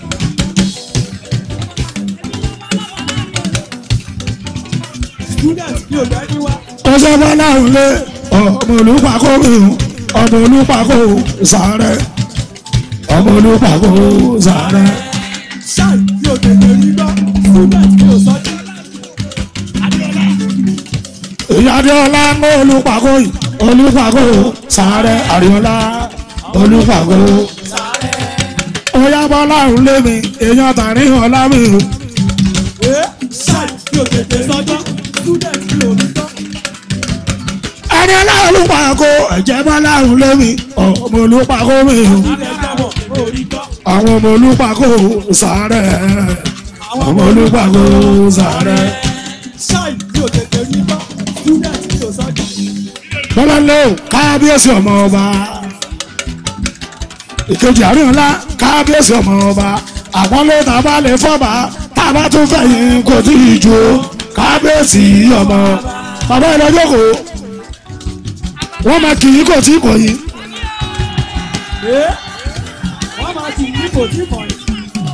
student yóò bẹ ní wa. ọsẹ bọ́láhùn lé ọmọ olùpàgọ́ mi o ọmọ olùpàgọ́ sàárẹ̀ ọmọ olùpàgọ́ sàárẹ̀. ṣáì yóò tètè rí gbọ́ student yóò sọ́jú. ìyádeọlá ń gbọ́ olùpàgọ́ yìí olùpàgọ́ sàárẹ̀ àríọlá olùpàgọ́. ọyá bọ́láhùn lé mi èèyàn tàrín ọlá mi o. ee ṣáì yóò tètè sọ́jọ́ student yóò rí gbọ́. ẹni olùpàgọ́ ẹ̀jẹ̀ bọ́láhùn lé mi ọmọ olùpàgọ́ mi o. ilẹ̀ jábọ̀ ó rí gbọ́. àwọn ọmọ olùpàgọ́ sàárẹ̀ ọmọ olùpàgọ́ sàárẹ̀. ṣáì yóò tètè rí gbọ́ student yóò sọ́jú. bọ́láńlé o kábíyèsí ọmọ ọba ìkejì àárín ńlá kábíyèsí ọmọ ọba àpọ́nlé tàbá lè fọ́ba tàbá tún fẹ̀yìn kò tí ì ju kábíyèsí ọmọ bàbá ìlọ́jọ́kọ̀ wọ́n máa kì í kò tí kò yí ee wọ́n máa ti ní kò tí kàn yín.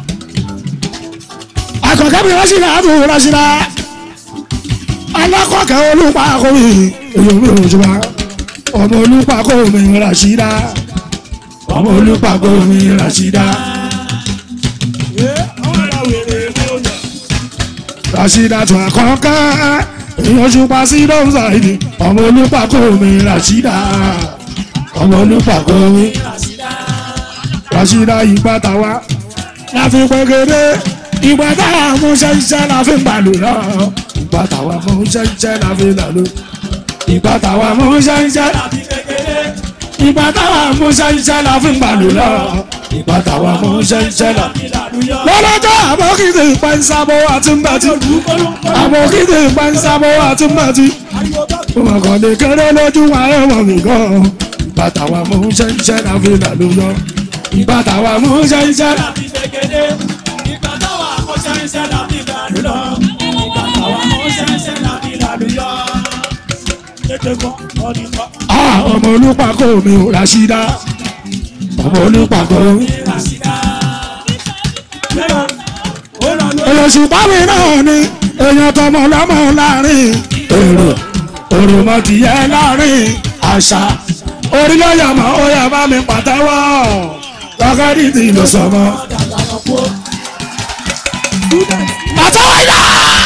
àkọ́kẹ́ mi rán síra àbò rán síra alákọ̀ọ́kẹ́ olùpàkọ́ mi èyí mi ò jùlọ ọmọ olùpàkọ́ mi rán síra ọmọ olùpàkọ́ mi rán síra. ee àwọn ará wèrè ló yẹ. Rashida tó àkọ́kọ́ èèyàn ṣùpá sí lọ́sàìdì ọmọ olùpàkọ́ mi Rashida ọmọ olùpàkọ́ mi Rashida ìgbà táwa láfi pẹ́gẹ́dẹ́ ìgbà táwa mú ṣẹ́ṣẹ́ láfi gbàlù lọ ìgbà táwa mú ṣẹ́ṣẹ́ láfi làlú ìgbà táwa mú ṣẹ́ṣẹ́ àbí kékeré ìgbà táwa mú ṣẹ́ṣẹ́ láfi gbàlù lọ ìgbà táwa mú ṣẹ́ṣẹ́ láfi ìlàlúyọ. lọ́lọ́jọ́ àbọ̀kìtì ìpẹ́nsábọ̀ àti mbàtí àbọ̀kìtì ìpẹ́nsábọ̀ àti mbàtí ariwo bá wọn kàn lè kéré lójú wa ẹ̀wọ̀n mi gan bàtà wa mú ṣẹ́ṣẹ́ la fi là ló yọ bàtà wa mú ṣẹ́ṣẹ́ la. àbí kékeré ìgbà táwa akọ́ṣẹ́ iṣẹ́ làbí ìlàlú lọ. ìgbà táwa akọ́ṣẹ́ iṣẹ́ làbí ìlàlú yọ. tètè gbọ́ ọdún kọ́. Ah, ọmọ olùpàkọ́ mi ò Rashida ọmọ olùpàkọ́ mi. Rashida. lẹ́yìn ó lọ lórí. èèyàn ṣùgbọ́n mi náà ni èèyàn tọmọ lọ́mọ láàrin èrò òròmọdìyẹ láàrin àṣà orílẹ̀-èdè ó yẹ bá mi pàtẹ́wọ́ lọ́kẹ́rì tí ló sọmọ. pàtẹ́wọ́ yá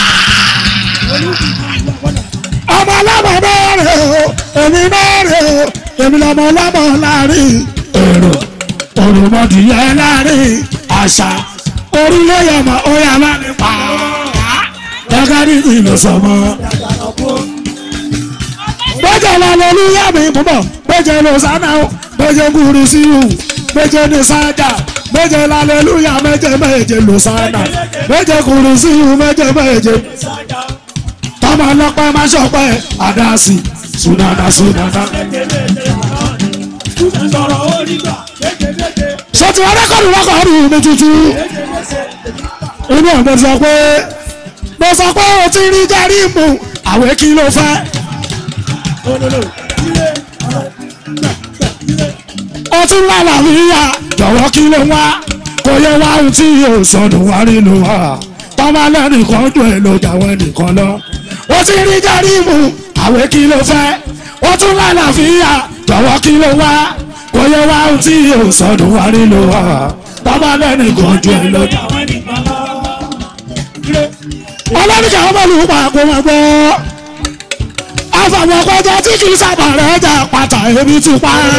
ọmọ ọlọ́mọ mẹ́rin o èmi mẹ́rin o èmi lọ́mọ ọlọ́mọ láàrin èrò òròmọdìyẹ láàrin àṣà orílẹ̀-èdè ó yẹ bá mi pàtẹ́wọ́ lọ́kẹ́rì tí ló sọmọ bẹ́jẹ̀ la lórí yàmì púpọ̀ bẹ́jẹ̀ ló sáná o bẹ́jẹ̀ kúrú sí o bẹ́jẹ̀ ní sájà bẹ́jẹ̀ la lórí yà mẹ́jẹ̀ mẹ́jẹ̀ ló sáná bẹ́jẹ̀ kúrú sí o mẹ́jẹ̀ mẹ́jẹ̀ tọ́mọ ọlọ́pẹ́ má ṣọpẹ́ àdáàsì sùnàdà sùnàdà. sọ̀rọ̀ ó nígbà kékeré. sọtì wọn rẹkọdù rẹkọdù mi tuntun inú ọ̀gbẹ́ sọ pé mo sọ pé o ti rí jẹ́rìmù àwẹ̀ kí ló fẹ́. ó tún lálàáfíà jọ̀wọ́ kí ló wá kò yẹ wá ohun tí yóò sọnù wá nínú wa tọ́ba lẹ́nìkan dùn ẹ̀ ló jàwọ́ ẹnìkan lọ. ó ti rí jẹ́rìmù àwẹ̀ kí ló fẹ́ ó tún lálàáfíà jọ̀wọ́ kí ló wá kò yẹ wá ohun tí yóò sọnù wá nínú wa tọ́ba lẹ́nìkan dùn ẹ̀ ló jàwọ́ ẹnìkan lọ. ọlọ́run kàwọn bọ́ọ̀lù pàápàá máa gbọ́ àfàwọn ọkọjọ tí kì í sábà rẹ̀ jà pàtà ebi ti pa á.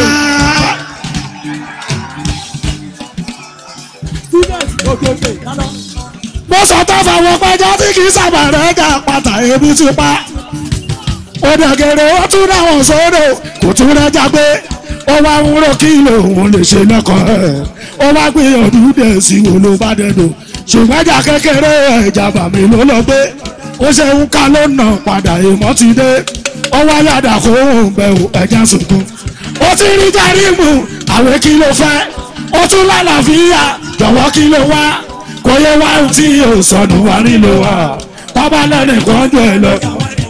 students òkèòkè dáná. mo sọ tó fàwọn pẹjọ tí kì í sábà rẹ̀ jà pàtà ebi ti pa. òdàgẹ̀rẹ̀ ó tún dáwọn sódò kò tún rẹ́jà pé ó wá ń rò kí lòun lè ṣe lẹ́kọ̀ọ́ ẹ̀ ó wá gbìyànjú dẹ̀ sí wo ló bá dẹ̀dọ̀ ṣùgbọ́n ẹja kékeré ẹja bàmí ló lọ gbé ó ṣe ń ká ló nà padà èèmọ̀ ti dé ó wá yàdà kó òun bẹ̀rù ẹja sunkún ó ti rí járímù àwẹ̀ kí ló fẹ́ ó tún lálàáfíà jọ̀wọ́ kí ló wá kò yẹ wá ohun tí yóò sọnù wá nílò wá bábá lẹ́nìkan jọ ẹ lọ.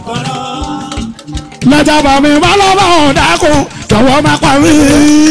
lọ́jà bàmí má lọ́wọ́ ọ̀dàkùn jọ̀wọ́ má pa mí.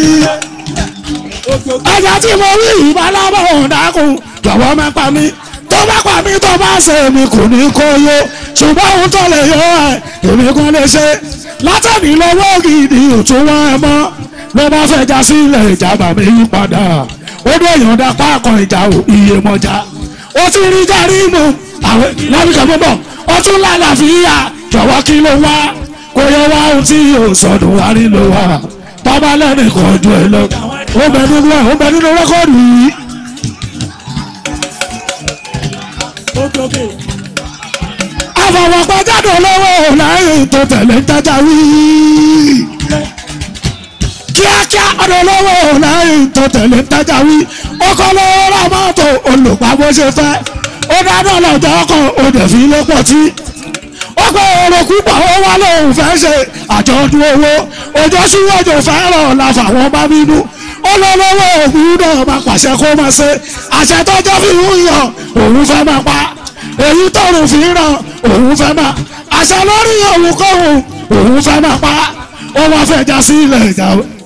ẹja tí mo rí ìbá lọ́wọ́ ọ̀dàkùn jọ̀wọ́ má pa mí tó bá pa mí tó bá ṣe mi kò ní kó yó ṣùgbọ́n ohun tó lè yọ ẹ̀ èmi kan lè ṣe látẹ̀mí lọ́wọ́ gidi òtún wọn ẹ mọ́ ló bá fẹ́ já sílẹ̀ ìjàmbá mi yí padà ó dé ìyọ̀ǹda páàkàn ìjà ò iye mọ́já ó ti rí járímù àwọn lábìkà bọ́bọ̀ ó tún lálàáfíà jọ̀wọ́ kí ló wá kó yẹ wá ohun tí yóò sọdún wá nílò wá tọ́ba lẹ́nìkan ju ẹ lọ ó bẹ nínú ẹ ó bẹ nínú rẹ́kọ̀dù yìí. òkèòkè àfọwọ́pọ̀ jáde olówó lẹ́yìn tó tẹ̀lé ń jájá wí. kíákíá ọ̀dọ̀ olówó lẹ́yìn tó tẹ̀lé ń jájá wí. ó kọ́ lówó ra mọ́tò olùpàbó ṣe fẹ́. ó dáná lọ́jọ́ ọkọ̀ ó dẹ̀ fi lé pọ̀ tí. ó pé èrò púpọ̀ ó wá lóun fẹ́ ṣe àjọ̀dún owó. òjò síwájú fẹ́ràn la fàwọn bá bínú. ó lọ́wọ́ ògùn náà máa pàṣẹ kó máa ṣe. àṣẹ tó jẹ́ fi ń yàn òun fẹ́ máa pa èyí tọrùn fi ràn òun fẹ́ máa àṣà lórí òun kọ́hún òun fẹ́ máa pa ó wá fẹ́ já sí ilẹ̀ ìjà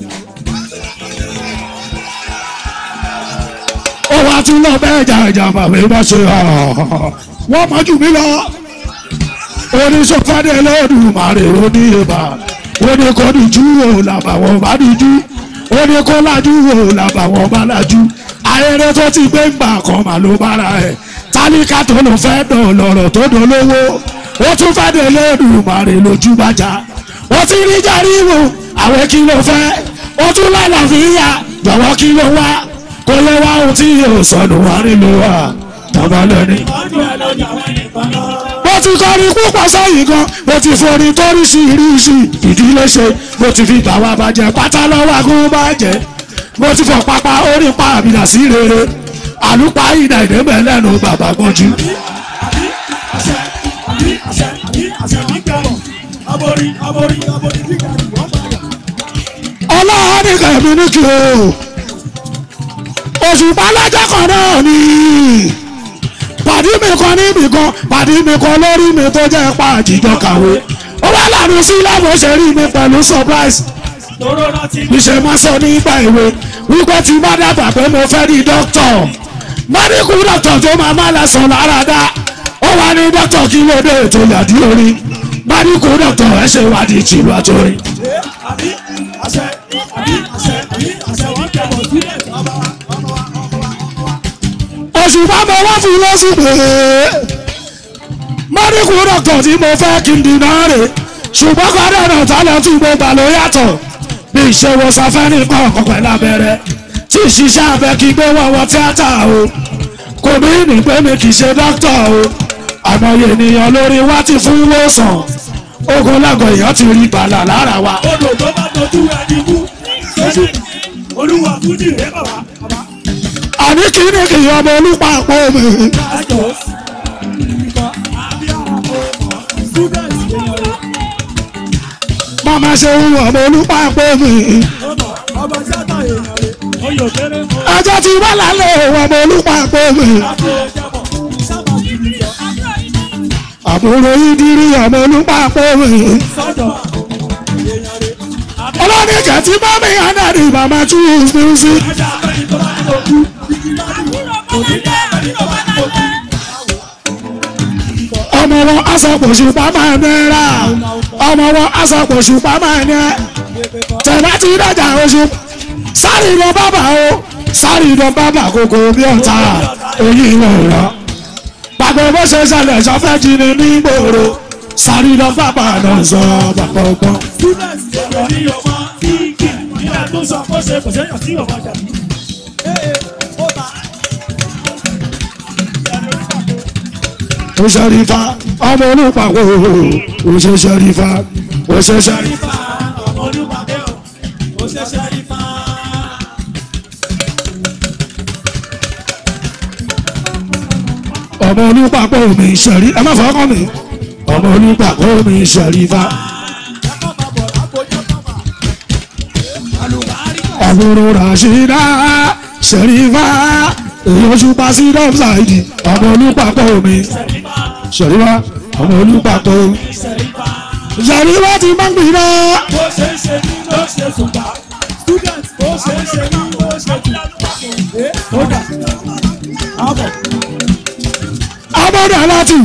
ó wá tún lọ bẹ́ẹ̀ jà ìjà bàbá bá ṣe wọ́n mọ̀ jù mí lọ oníṣòfádé lọ́dùmarè oníyèbá oníkọ́díjú wò làbàwọ̀n bá díjú oníkọ́lájú wò làbàwọ̀n bá lájú ayẹyẹ tó ti gbé ńgbà kan mà ló bára ẹ̀ tálíkà tó ló fẹ́ dàn lọ́rọ̀ tó dolówó ó tún fẹ́ dé lẹ́rùmàrè lójú bàjá ó ti rí járíwò àwẹ̀ kí ló fẹ́ ó tún lálàáfíà jọ̀wọ́ kí ló wá kó yẹ wá ohun tí yóò sọnù wá nílò wá tọ́ba lẹ́ni. ọjọ́ ẹ lọ́jà wọn nìkan lọ. mo ti kọrin púpọ̀ sẹ́yìn gan mo ti forin tóríṣiríṣi ìdílé ṣe mo ti fi bàwá bàjẹ́ pátá lọ́wọ́ agún bàjẹ́ mo ti fọ pápá orí pa àbìlà sí rere àlùpà ìdá ìdẹ́mẹ̀ lẹ́nu bàbá gbọ́njú. àṣẹ àbí àṣẹ àbí àṣẹ ní kẹrọ aborí aborí aborí bí kẹrù wọn bá yà. ọlọ́run ní kẹ̀mí ní kí o òṣùpá lọ́jọ́ kan náà ni pàdí mi kan níbì kan pàdí mi kan lórí mi tó jẹ́ pa àjíjọ kàwé ó wá lànà sí lábò ṣe rí mi pẹ̀lú surprise tóró rántí níṣẹ́ máa sọ nígbà ìwé wípé tí bá dábàá pé mo fẹ́ rí dókítọ̀ mẹ́ríkù dókítọ̀ tó máa má lẹ́sàn lára dá ó wá ní dókítọ̀ kí ló dé ètò ìyàdí orí mẹ́ríkù dókítọ̀ ẹ̀ ṣe wádìí tìlú àtòrí. ẹ àbí àṣẹ àbí àṣẹ àbí àṣẹ wọn kẹrọ sílẹ̀ ọmọ wa ọmọ wa ọmọ wa ọmọ wa. òṣùpá mo wá fún lọ́sùn pé mẹ́ríkù dókítọ̀ tí mo fẹ́ kí n dìnnà rè ṣùgbọ́n kọ́dọ̀ náà tálẹ̀ tí mo gbà ló yàtọ̀ bí ìṣèwò sáfẹ́rì kọ̀ọ̀kan pẹ̀lú abẹ́rẹ́ tí ìṣiṣẹ́ abẹ kí gbé wọ́wọ́ tíátà o kò ní ní pé mi kì í ṣe dókítà o àmọye ènìyàn lórí wá ti fún wòsàn ogun lágọ̀ èèyàn ti rí bàlà lára wa. odò tó bá dojú ẹni kú ṣẹ́ṣẹ́ olúwa fújì rẹ bàbá bàbá. àní kí ni kì í ọmọ olúpa àpò mi. ẹjọ nǹkan àbí àwọn ọmọ students èèyàn rẹ màmá ṣe ń wọ ọmọ olúpa àpò mi. ọmọ ọmọ tíátà èèyàn rẹ oyè kéré mọ ẹjọ́ ti wá lálẹ́ òun ọmọ olúpa àpò mi. àti ìjẹbọ sábà kìlì jọ. àbúrò ìdírí ọmọ olùpapọ̀ mi. sọ́dọ̀ èèyàn rẹ̀ ọlọ́ni kẹ̀tí bá mi àdáni bàbá choose music. ajá abẹ́ni tó bá ní òkú igi lọ́dún òní dá abẹ́ni tó bá ní òkú. ọmọ wọn aṣọpọ̀ṣù pàmò náírà ọmọ wọn aṣọpọ̀ṣù pàmò náírà tẹ̀lá ti dájà oṣù sáré lọ bàbà o sáré lọ bàbà kókó bí ọ̀tá èyí lọ rọ pàgbẹ́ bó ṣe ṣẹlẹ̀ sọfẹ́ jí ni ní gbòòrò sáré lọ bàbà náà sọ bàbá ọgbọ́n. students èrò ní ọmọ kíkì nígbà tó sọ kó ṣe kò séyàn tí ọmọ jà ní. ee ó ta ó ṣẹ́rífà ọmọ olùpàwọ̀ ó ṣe ṣẹ́rífà ó ṣe ṣẹ́rífà. rífà ọmọ olúmọdé o ó ṣẹ̀ṣẹ̀ rífà. ọmọ olùpàpọ̀ mi ṣẹ̀rí ẹ má fọwọ́ mi ọmọ olùpàpọ̀ mi ṣẹ̀rífà ẹ̀kọ́ máa bọ̀ lápòjọ́ kọ́mà. àlùbáríkà àbúrò ràṣídà ṣẹ̀rífà èyí oṣù pàṣí dọ́fṣáìdì ọmọ olùpàpọ̀ mi ṣẹ̀rífà ṣẹ̀rífà ọmọ olùpàpọ̀ ṣẹ̀rífà. ṣẹ̀rífà ti máa ń gbìnà bó ṣe ń ṣe ní ló ṣe ṣùgbà student bó ṣe ń ṣe ní ló ṣe jù. ee ó dà àbọ̀ abọ́dà láti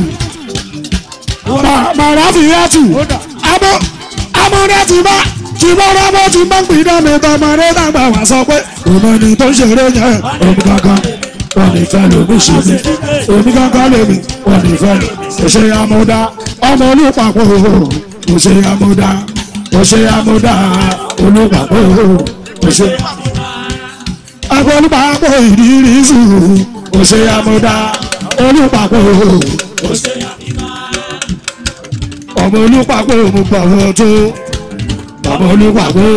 màráfíyàtù abọ́ amúdá ti bá ti bá rábọ́ ti máa ń gbìnà mi tọmọdé dàgbà wá sọ pé òun ni tó ń ṣeré yẹn omi kankan wọn ní fẹ́ lómi ṣe mí omi kankan lèmi wọn ní fẹ́ lómi ṣe amúdá ọmọ olùpapọ̀ kò ṣe amúdá kò ṣe amúdá olùpapọ̀ kò ṣe ọmọ olùpapọ̀ ìrírí sùúrù kò ṣe amúdá olùpapọ̀ kò ṣe ọmọ olùpapọ̀ mo gbà wọ́n tó ọmọ olùpapọ̀.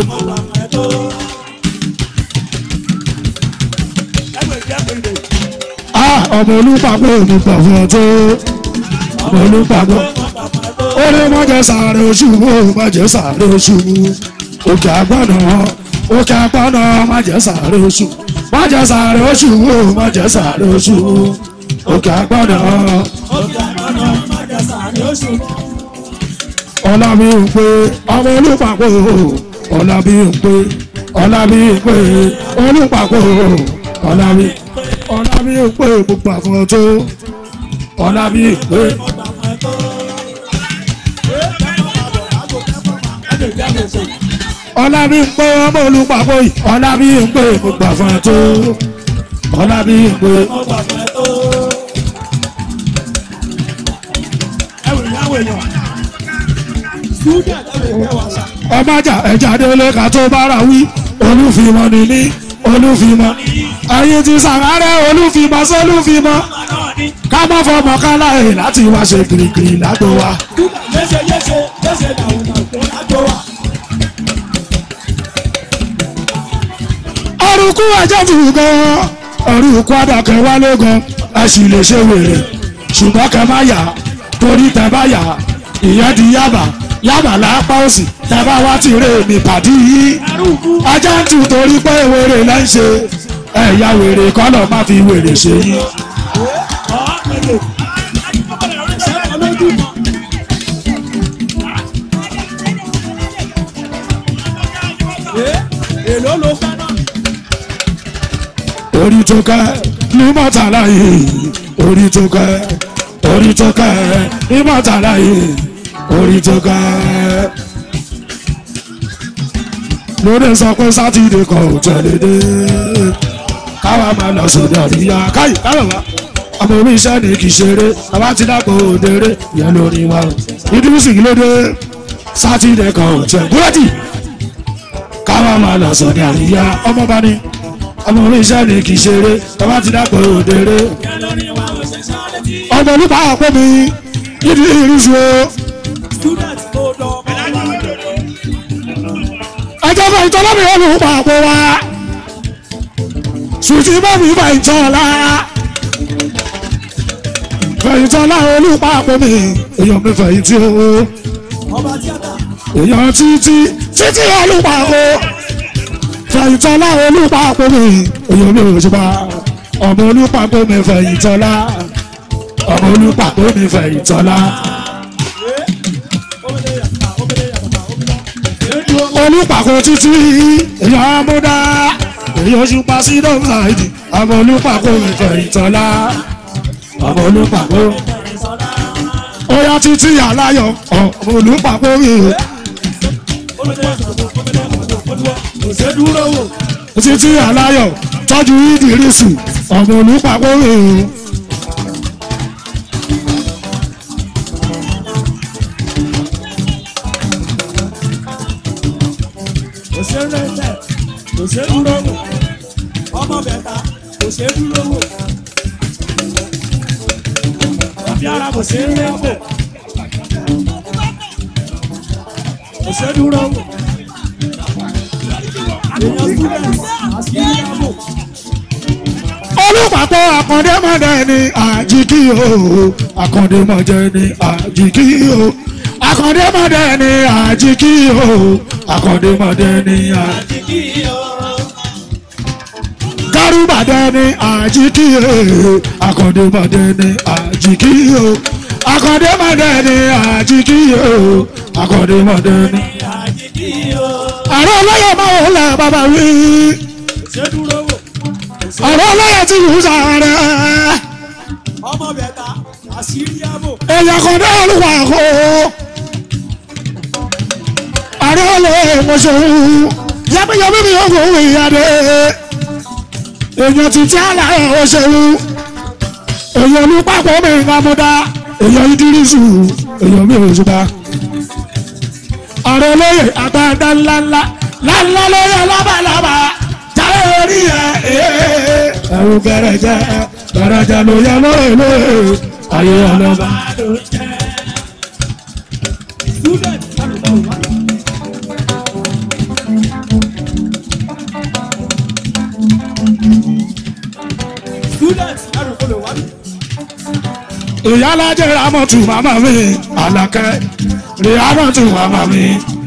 Ah, ọmọ olùpapọ̀ mo gbà wọ́n tó ọmọ olùpapọ̀ ó ní mọ́jẹ́ sáré oṣù wo mọ́jẹ́ sáré oṣù òkè àgbọ̀nà òkè àgbọ̀nà mọ́jẹ́ sáré oṣù mọ́jẹ́ sáré oṣù wo mọ́jẹ́ sáré oṣù òkè àgbọ̀nà ọjà lọ́nà májàsà ni ó ṣùgbọ́n. ọlábí ń pé ọmọ olùpapọ̀ ọlábí ń pé ọlábí ń pé olùpapọ̀ ọlábí ọlábí ń pé gbogbo àfọ̀n tó ọlábí ń pé. ọlábí ń pé ọmọ olùpapọ̀ yìí ọlábí ń pé gbogbo àfọ̀n tó ọlábí ń pé. ọmọjà ẹja délé ká tó bára wí olúfimọ níní olúfimọ ayé ti sàrárẹ olúfimọ sólúfimọ ká mọ fọmọ kálá ẹ láti wá ṣe kirikiri lágbo wa. Yéṣe yéṣe yéṣe dàrúdà tó lájọ wa. ọrùkú ẹjẹ ti gan ọrùkú àdàkẹ wálé gan a sì lè ṣe wèrè ṣùgbọ́n kẹ má yà torí tẹ bá yà ìyẹn di yàbá yàbá lápá òsì tẹ bá wá ti rè mí pàdí yìí ajá ń tù torí pé wèrè lẹ́ ń ṣe ẹ̀yà wèrè kọ́lọ̀ má fi wèrè ṣe yìí. Ọ̀ọ́pẹ̀lẹ̀. Ṣé olójú mọ́? Ee, èló ló fẹ́ náà? orí tó kẹ́ ní mọ́tàlá yìí orí tó kẹ́ orí tó kẹ́ ní mọ́tàlá yìí orí tó kẹ́. lóde sọ pé sátidé kan ò tẹ̀lé dé káwa máa lọ sódò àríyá káyì káyọ̀ wá ọmọ orí iṣẹ́ ni kì í ṣeré bàbá ti dàpọ̀ òdèrè yẹn lórí wa ìdúrósì lóde sátidé kan ò tẹ̀ búrẹ́dì káwa máa lọ sódò àríyá ọmọ bá ní ọmọ orí iṣẹ́ ni kì í ṣeré bàbá ti dàpọ̀ òdèrè Kẹ́ lórí wa ò ṣe sáré tí. ọmọ nípa àpò mi yídi ìrísí o Student tó dọ̀ mọ́ wa. ẹjọ́ fẹ́ ìtọ́lá mi ò lù pa àpò wa sùtì bá mi fẹ́ ìtọ́lá fẹ́ ìtọ́lá olùpa àpò mi èèyàn mi fẹ́ ìtì o Ọba tíátà. èèyàn títí títí olùpa àpò fẹ́ ìtọ́lá olùpa àpò mi èèyàn mi ò ṣùpá ọmọ olùpa àpò mi fẹ́ ìtọ́lá ọmọ olùpa àpò mi fẹ́ ìtọ́lá olùpàkọ́ títí èèyàn amúdá èèyàn ṣùpá sí dọ́gba ìdí ọmọ olùpàkọ́ ìfẹ́ ìtọ́lá ọmọ olùpàkọ́ ó yá títí aláyọ̀ ọmọ olùpàkọ́ mi títí aláyọ̀ tọ́jú ìdírísù ọmọ olùpàkọ́ mi kò ṣe é rẹ́lẹ̀ kò ṣe é dúró wò ọmọ bẹ̀ta kò ṣe é dúró wò ọbẹ̀ ara kò ṣe é rẹ́ wò kò ṣe é dúró wò èèyàn student àṣírí àbò olùpàpọ̀ àkàndémọ̀dé ni àjíkí o àkàndémọ̀dé ni àjíkí o àkàndémọ̀dé ni àjíkí o àkàndémọ̀dé ni àjíkí o kárùbàdé ni àjíkí o àkàndémọ̀dé ni àjíkí o àkàndémọ̀dé ni àjíkí o àkàndémọ̀dé ni àjíkí o àrùn olóyè máa ń lẹ bàbá wí kò ṣe é dúró wò àrùn olóyè ti wù sàrẹ́. ọmọ bẹ̀ta àṣírí àbò èèyàn kan dé olúwa kó àrẹ olè mọṣọwù yẹmíyẹmí mi ò kò wí adé èèyàn títí àlàyé ọṣẹwù èèyàn ní pápọ̀ mi ń amúdá èèyàn ìdírísù èèyàn mi ò ṣùgbà àrẹ olóyè àgbàdá ńláńlá ńláńlá lórí alábàlábà jáde orí ẹ ẹrù gẹrẹjẹ gẹrẹjẹ ló yẹ lóye lóye ayé ọlọ́ba. student àlùkò wà. student àlùkò wà. ìyálàjẹ ramọtù màmá mi àlàkẹ́ rìhánàtù màmá mi.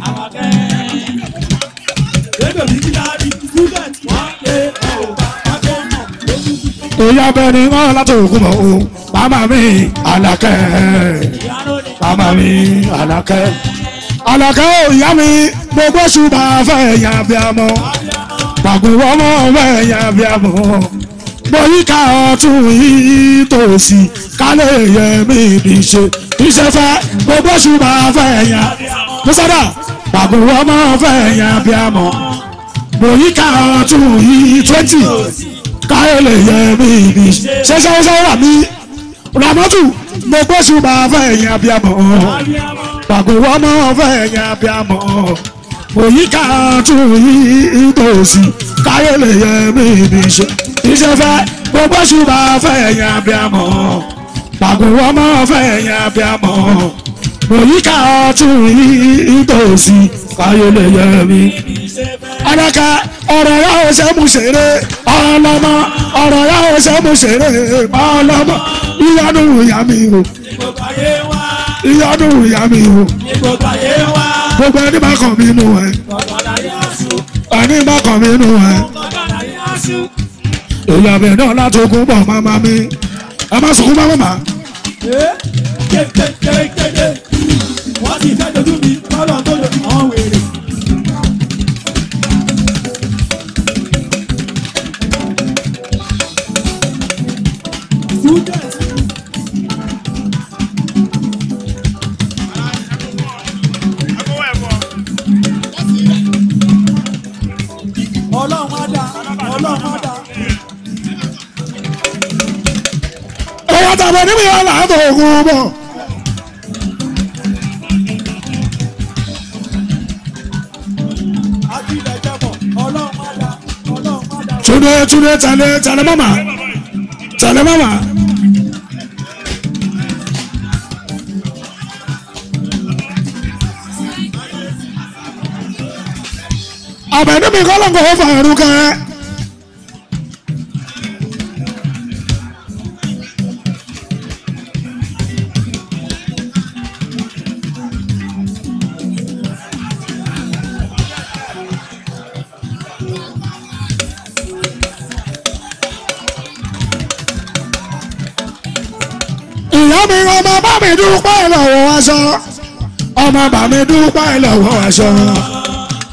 Lẹ́gbẹ̀ẹ́ mi kí láàrin student wọ́n lé ọ̀gá akọ́nà lójú. ìyá bẹ́ẹ̀ ni wọ́n láti òkú mọ́ o màmá mi àlàkẹ́ màmá mi àlàkẹ́. àlàkẹ́ ò ìyá mi gbogbo ṣùgbọ́n fẹ́ yàn bí a mọ́ pàgùn ọmọ fẹ́ yàn bí a mọ́ bóyíká ọtún yìí tòsí kálẹ̀ yẹ mí bí ṣe iṣẹ́ fẹ́ gbogbo ṣùgbọ́n fẹ́ yàn mọ́sádà pàgùn ọmọ fẹ́ yàn bí a mọ́ bóyíká ọtún yìí twenty káyọ̀ lè yẹ mí bí ṣe ṣe ṣe rà mí ramọ́tù mo gbé ṣùgbọ́n fẹ́ yàn abiyamọ pàgọ́ ọmọ fẹ́ yàn abiyamọ òyìnká tún yí tòsí káyọ̀ lè yẹ mí bí ṣe iṣẹ́ fẹ́ mo gbé ṣùgbọ́n fẹ́ yàn abiyamọ pàgọ́ ọmọ fẹ́ yàn abiyamọ òyìnká tún yí tòsí káyọ̀ lè yẹ mí adaka ọ̀rọ̀ ya ò ṣe mú ṣeré ọlọ́mọ ọ̀rọ̀ ya ò ṣe mú ṣeré ọlọ́mọ ìyanu ìyá mi o Gbogbo ayé wá, ìyanu ìyá mi o gbogbo ayé wá, gbogbo ẹni bá kàn mí nù ẹ gbogbo ayé aṣọ, ẹni bá kàn mí nù ẹ gbogbo ayé aṣọ. ìyá mi náà láti ogun bọ̀ máma mi ẹ má sunkún máma mà Ee, kékékékéké, wọ́n ti fẹ́ dojú mi, kọ́lọ̀ tó lò wọ́n wèrè. Student. Ọlọ́run á dá, ọlọ́run á dá. ẹ̀yà tàbí níbi yẹn láti ogun bọ̀ Ajílẹ̀ jẹ́bọ̀, ọlọ́run á dá, ọlọ́run á dá. túnde túnde tẹ̀lé tẹ̀lé máma tẹ̀lé máma. àbẹ̀ní mi kọ́ ló ń kọ́ fà ẹ̀rù kẹ́. ìyá mi ọmọ bá mi dúpẹ́ lọ́wọ́ aṣọ ọmọ bá mi dúpẹ́ lọ́wọ́ aṣọ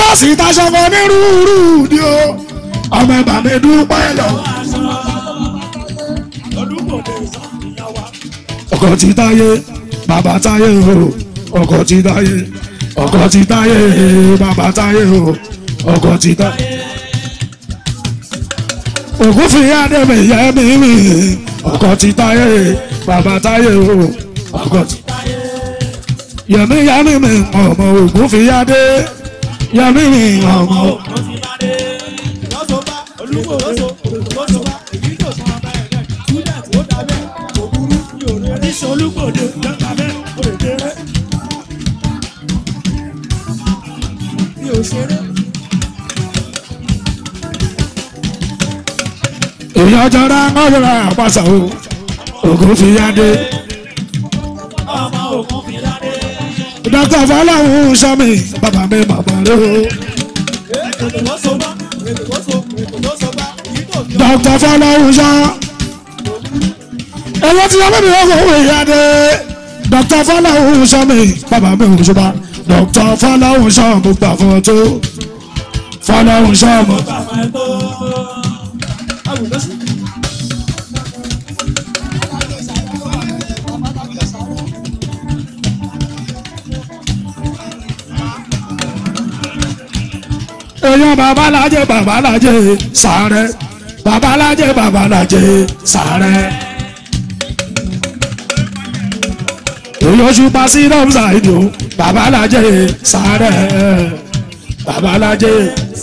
sì taṣọkọ nírúurú ni o ọmọ ẹ̀bà mi dúpẹ́ lọ. ọkọ ti táyé bàbá táyé o ọkọ ti táyé ọkọ ti táyé bàbá táyé o ọkọ ti táyé. ògùn fi adébẹ̀ yẹ mí mi ọkọ ti táyé bàbá táyé o ọkọ ti táyé. yẹmí yẹmí mi ọmọ ògùn fi adé yẹmí mi ọmọ. èèyàn jọra ọ̀rọ̀ àpàṣà o ògùn fi adé. dókítà fọláhùn sọmi bàbá mi bàbá rẹ o. dókítà fọláhùn sọ. ẹ̀wọ́n ti yọmọ mi ọkọ̀ òwe adé. dókítà fọláhùn sọmi bàbá mi ò ṣùgbọ́n dókítà fọláhùn sọ mo gbà fún ọ tó. fọláhùn sọ mo gbà fún ọ tó. èèyàn babalájẹ babalájẹ sàrẹ babalájẹ babalájẹ sàrẹ. èèyàn ṣùpá sí rọ́ọ̀sà ìdò babalájẹ sàrẹ babalájẹ.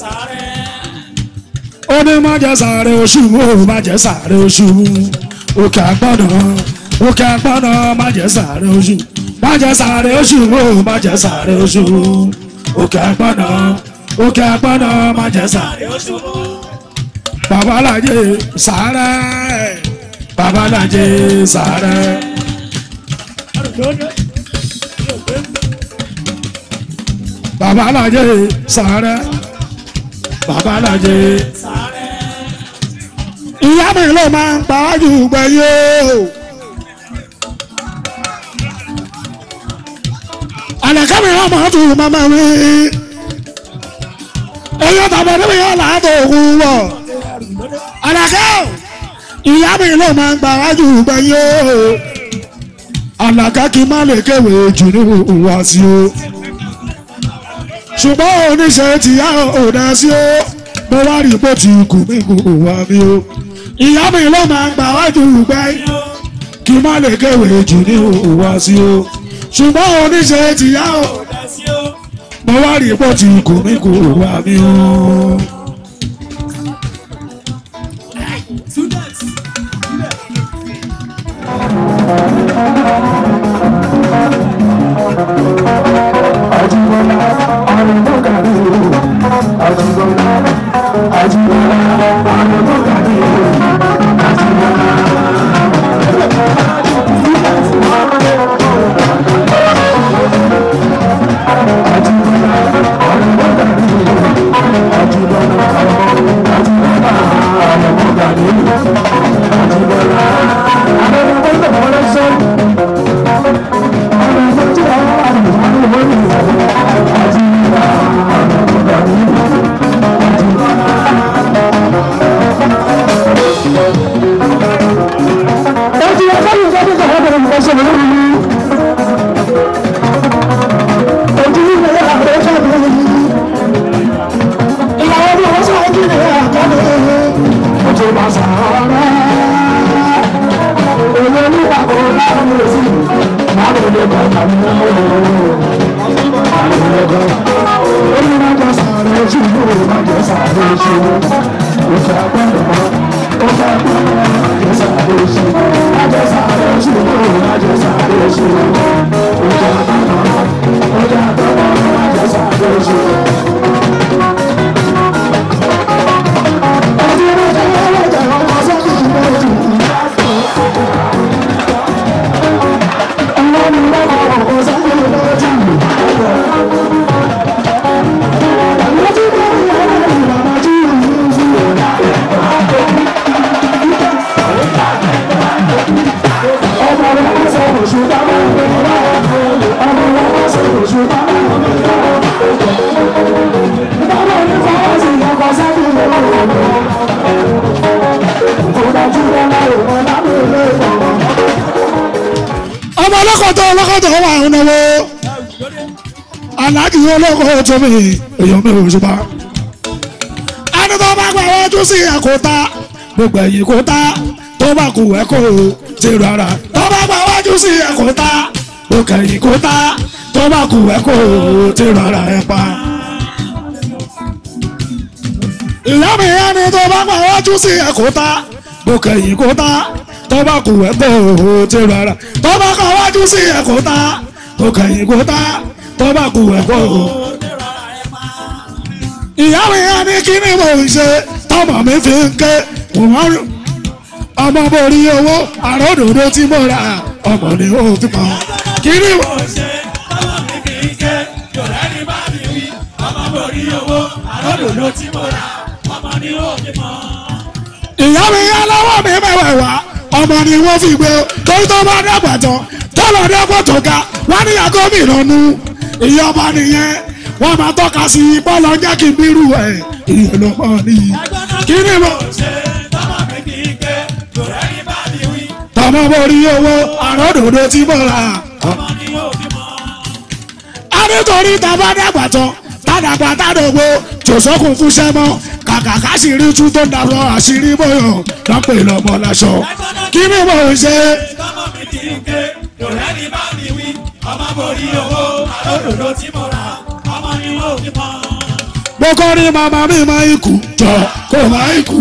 ó ní má jẹ sàrẹ oṣù ó má jẹ sàrẹ oṣù òkè àgbọ̀nà òkè àgbọ̀nà má jẹ sàrẹ oṣù má jẹ sàrẹ oṣù ó má jẹ sàrẹ oṣù òkè àgbọ̀nà òkè agbọ́nà májẹ̀sà babalájẹ sàárẹ̀ babalájẹ sàárẹ̀. babalájẹ sàárẹ̀ babalájẹ sàárẹ̀. ìyá mi ló máa ń pàájù gbẹ̀yìn o. àlàkà mi náà máa tún mọ́mọ́ mi ẹyọ bàbá mi yọ làádọ òun wọ àlàkẹ́ ìyá mi ló máa ń gbà wájú gbẹ̀yìn o àlàkẹ́ kí n má lè kéwé jù ní ìwà sí o ṣùgbọ́n oníṣẹ́ ti yá òdà sí o mo wá rí bó ti kù mí kù wá mi o ìyá mi ló máa ń gbà wájú gbẹ̀yìn kí n má lè kéwé jù ní ìwà sí o ṣùgbọ́n oníṣẹ́ ti yá òdà sí o mo wá rí bó ti kù mí kù wá mi o. Àjíbọ́lá ọ̀rọ̀ tó kàrí o. Àjíbọ́lá Àjíbọ́lá ọ̀rọ̀ tó kàrí o. Àjíbọ́lá. Thank you. ọmọ ọlọ́kọ̀tọ̀ ọlọ́kọ̀tọ̀ wà ń náwó aláàjì olóko tó mi èèyàn mi ò ṣùgbọ́n. ẹni tó bá gbà wájú sí ẹ̀kọ́ta gbogbo ẹ̀yìn kọ́ta tó bá kù ẹ̀kọ́ ti rárá tó bá gbà wájú sí ẹ̀kọ́ta gbogbo ẹ̀yìn kọ́ta tó bá kù ẹ̀kọ́ ti rárá ẹ̀ pa. ìyá mi ẹni tó bá gbà wájú sí ẹ̀kọ́ta gbogbo ẹ̀yìn kọ́ta tó bá kù ẹ̀kọ́ ti rárá tó bá gbà wájú sí ẹ̀kọ́ta gbogbo ẹ̀yìn kọ́ta tó bá kù ẹ̀kọ́ ìyá mi á ní kí ni mò ń ṣe tọmọ mi fi ń ké wọ́n ọmọ borí owó àròdòdó tí mo ra ọmọ ni ó fi mọ kí ni mò ń ṣe. ìyá mi yá lọ́wọ́ mi mẹ́wàá wá ọmọ ni wọ́n fi gbé torí tó bá dàgbà tán tọ́lọ̀ dẹ́gbọ́ tó ga wọ́n ní àgọ́ mi ìrọ̀nù ìyá ọba nìyẹn wọ́n máa tọ́ka sí i bọ́ọ̀lù jẹ́ kí n bírú ẹ̀ ìyẹn ló pọ̀ nìyí. kí ni mo. tọmọ borí owó àròdòdó tí mo rà. a nítorí tàbá dàgbà tán tàdàgbà tàdògbò jòsókùn fúnṣẹ́ mọ́ kàkà káṣírí tú tó ń dàbọ̀ àṣírí bóyọ̀ lọ́pẹ̀ lọ́mọ láṣọ. kí ni mo ń ṣe. mo kọ́ ní màmá mi máa ń kú jọ kó máa ń kú.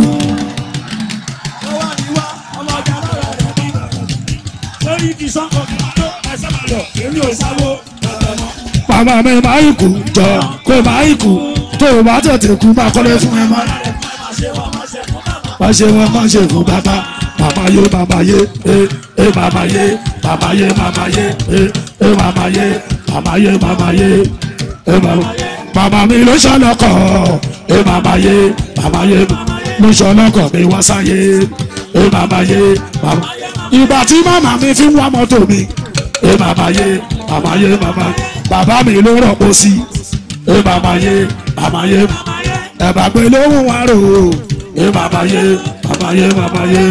màmá mi máa ń kú jọ kó máa ń kú tó o bá tètè kú máa kọ́lé fún ẹ má. má ṣe wọn má ṣe fún bàbá màmá yé màmá yé ẹ ẹ màmá yé màmá yé màmá yé ẹ ẹ màmá yé màmá yé màmá yé ẹ màmá màmá mi ló ṣọlọkọ ẹ màmá yé màmá yé ló ṣọlọkọ mi wá sáyé ẹ màmá yé màmá ìgbà tí màmá mi fi ń wá mọ́tò mi ẹ màmá yé màmá yé màmá bàbá mi ló rọ̀pọ̀ sí ẹ màmá yé màmá yé ẹ bá gbé lóhùn wá rò ó ẹ màmá yé màmá yé màmá yé.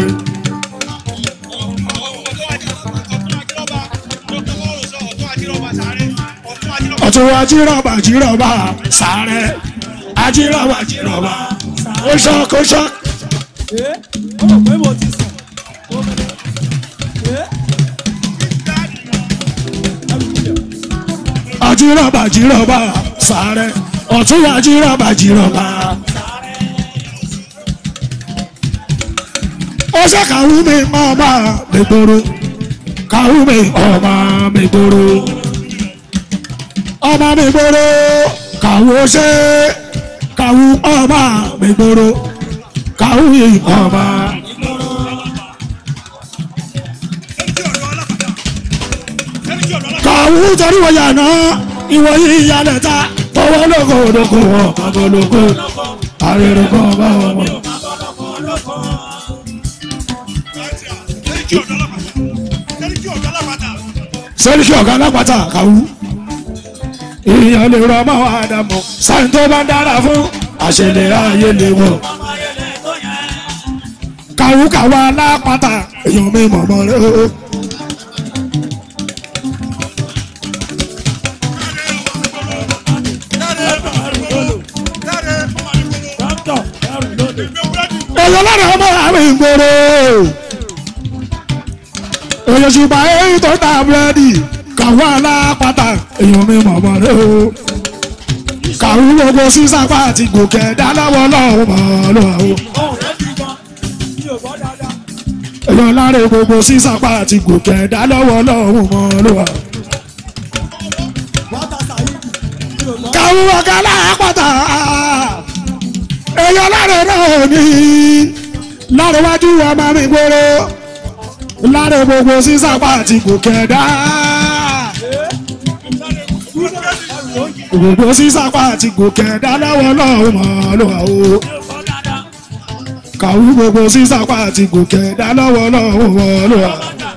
ọ̀tún ajírọ̀bà jírọ̀bà sáré ajírọ̀bà jírọ̀bà ó ṣọ́k ó ṣọ́k. ajírọ̀bà jírọ̀bà sáré ọ̀tún ajírọ̀bà jírọ̀bà. ó ṣe kàwú mi máa máa mi gbòòrò kàwú mi ọmọ mi gbòòrò ọmọ mi gbòòrò kàwú ṣe kàwú ọmọ mi gbòòrò kàwú yìí ọmọ. kàwú torí wọ́n yànnà ìwọ yìí yálẹ̀ ta owó lóko lóko ọ̀pọ̀ lóko àrèrè kan bá wọn mọ̀. sẹ́ríkì ọ̀gá alápàtà kàwú èèyàn lè rọ ọmọ àdàmọ̀ sáyẹn tó bá dára fún àṣẹlẹ̀ ayé lè wọ̀. kàwú kàwú alápàtà èèyàn mi mọ̀ mọ́ rẹ̀ o. èèyàn lára ọmọ àwọn ìgboro èèyàn ṣùgbọ́n èyí tó ta búrẹ́dì kàwé alápàtà èèyàn mi mọ̀mọ́ rẹ o kàwé gbogbo sísàpá àti gòkè dáláwọ́ lọ́wọ́ mọ́ lọ́wọ́ èèyàn lára gbogbo sísàpá àti gòkè dáláwọ́ lọ́wọ́ mọ́ lọ́wọ́ kàwé ọ̀gá alápàtà èèyàn lára náà ní lára wájú ọmọ mi gbòòrò lára gbogbo sísàpá àti gòkè dá. gbogbo sísàpá àti gòkè dá lọ́wọ́ lọ́wọ́ mọ́ ló wà o. kàwú gbogbo sísàpá àti gòkè dá lọ́wọ́ lọ́wọ́ mọ́ ló wà.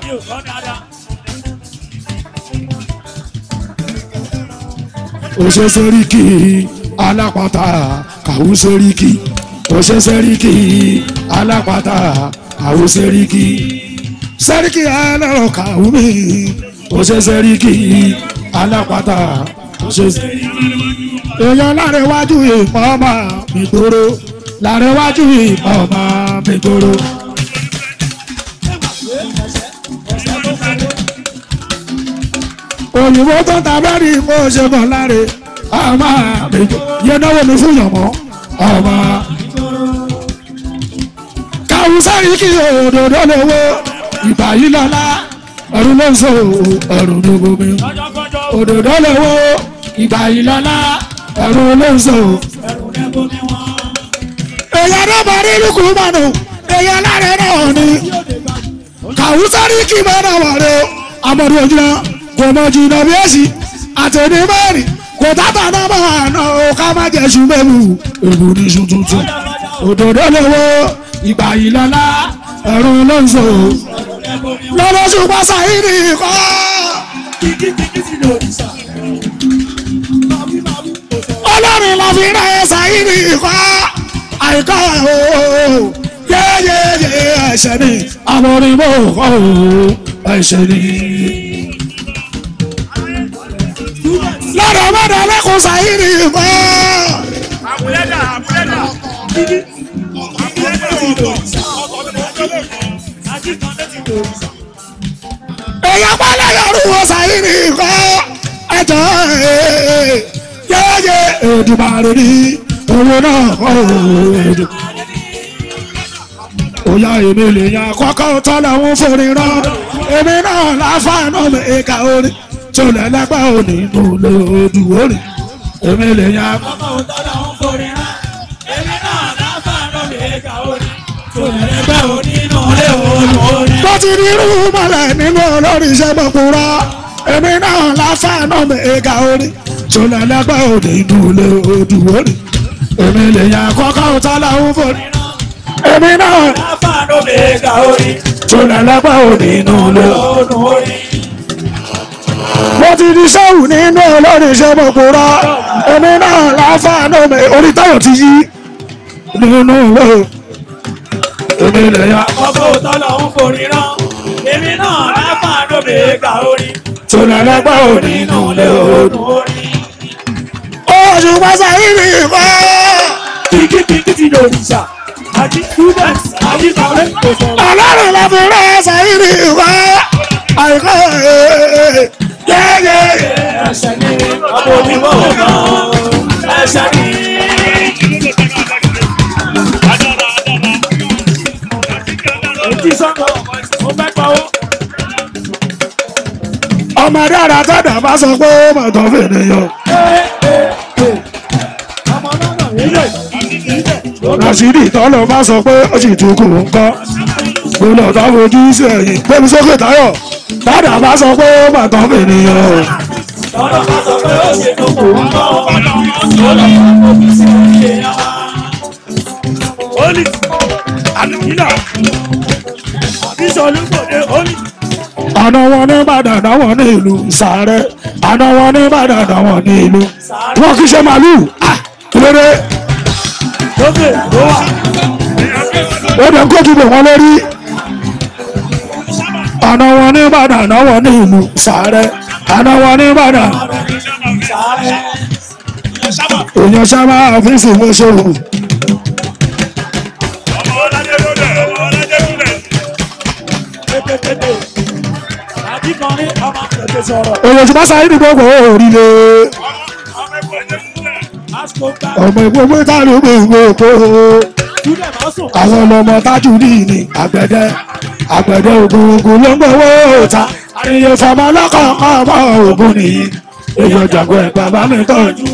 òṣè sẹ́ríkì alápàtà kàwú sẹ́ríkì òṣè sẹ́ríkì alápàtà kàwú sẹ́ríkì sẹ́ríkì ẹlẹ́rọ kàwú mi ó ṣe sẹ́ríkì alápàtà ó ṣe èèyàn lárẹ̀wájú ìpọ̀ ọmọ mi gbòòrò lárẹ̀wájú ìpọ̀ ọmọ mi gbòòrò. òyìnbó tó ta bẹ́ẹ̀rì mo ṣe kàn láre ọmọ mi yẹ náwó mi fún yànmọ́ ọmọ. káwọn sáré kí òdòdó lówó ìgbà yìí lọ́la ọ̀run ló ń sọ ọ̀run ló bomi òdòdó lówó ìgbà yìí lọ́la ọ̀run ló ń sọ. èèyàn náà bá rí lùkù mọ́nù èèyàn láre náà ni káwọn sáré kí mọ́nà wà rẹ amọ̀dé ojúná kò mọ jìnnà bí èsì àtẹ̀lé mẹ́rin kò tábà náà máa ná o ká má jẹ́ sùn mẹ́mu èbù ní sùn tuntun òdòdó lówó ìgbà yìí lọ́la ọ̀run ló ń sọ lọ́dọ̀ ṣùgbọ́n sàyíní kọ́. ọlọ́run la fi rẹ̀ sàyíní kọ́ àìkọ́ o yéyéyé ẹ̀ṣẹ̀ ni àwọn onímọ̀ kọ́ o ẹ̀ṣẹ̀ ni. lọ́dọ̀ mọ́dọ̀ lẹ́kùn sàyíní kọ́. àbúlẹ́dà àbúlẹ́dà. èèyàn pálẹ̀ yọrù wọ sàyíní kọ́ ẹ̀jọ̀ yéyé èdùmàrè ni owó náà kọ́ èdè. Oya èmi lè yan kọ́kọ́ tọ́lọ̀ ń forí rán. Èmi náà láfàánú mi ìka orí. Tó lẹ́lẹ́gbẹ́ òní mo lè odù orí. Èmi lè yan bó ti rí irú mọ́lẹ̀ nínú olórí iṣẹ́ mọ̀kúrọ́. Èmi náà láfàánú mi ìka orí. Tó lẹ́lẹ́gbẹ́ òní mo lè odù orí. Èmi lè yan kọ́kọ́ tọ́lọ̀ ń forí rán. Èmi náà tó lẹ́lẹ́gbẹ́ òní inú ilé. mo ti di sẹ́wù nínú olórí iṣẹ́ mọ̀kúrọ́ èmi náà láǹfààní mi orí táyọ̀ ti yí nínú ilé. èmi lè ya tó lẹ́lẹ́gbẹ́ òní inú ilé. oṣù pàṣẹ yìí ni ìfọ́. ọlọ́run la fi rẹ́ ẹsẹ̀ yìí ni ìfọ́. àìkọ́ yẹ́yẹ́. ọmọdé ara tọ́dà bá sọ pé ó mọ̀ tó fèrè yọ. Rashidi tọ́lọ̀ bá sọ pé ó sì tún kù ń kọ́. Gbọ́dọ̀ tó fojú sí ẹ̀yìn. Gbẹ́mi sókè táyọ̀. Tọ́dà bá sọ pé ó mọ̀ tó fèrè yọ. Àná wọn ní Ìbàdàn náà wọn ní ìlú Sàárẹ̀. Àná wọn ní Ìbàdàn náà wọn ní ìlú. Wọ́n kì í ṣe màlúù. Ah, Kí ló dé? ó dẹ̀ kó dìbò wọn lórí àná wọn ní ìbàdàn àná wọn ní ìlú sàárẹ̀ àná wọn ní ìbàdàn èèyàn sábà ọ́fíìsì mọ́ṣọ́rù èèyàn tí bá sáré ní gbogbo òrìlè ọmọ ìgbógbó táàrí gbogbo òkú àwọn ọmọ tájú ní ní àgbẹ̀dẹ àgbẹ̀dẹ ògùn ògùn ló ń gbowó ta àríyé fọmọ lọ́kọ̀ọ̀kan ọmọ ògùn nìyí èèyàn jàgbọ́ ẹ̀ bàbá mi tọ́jú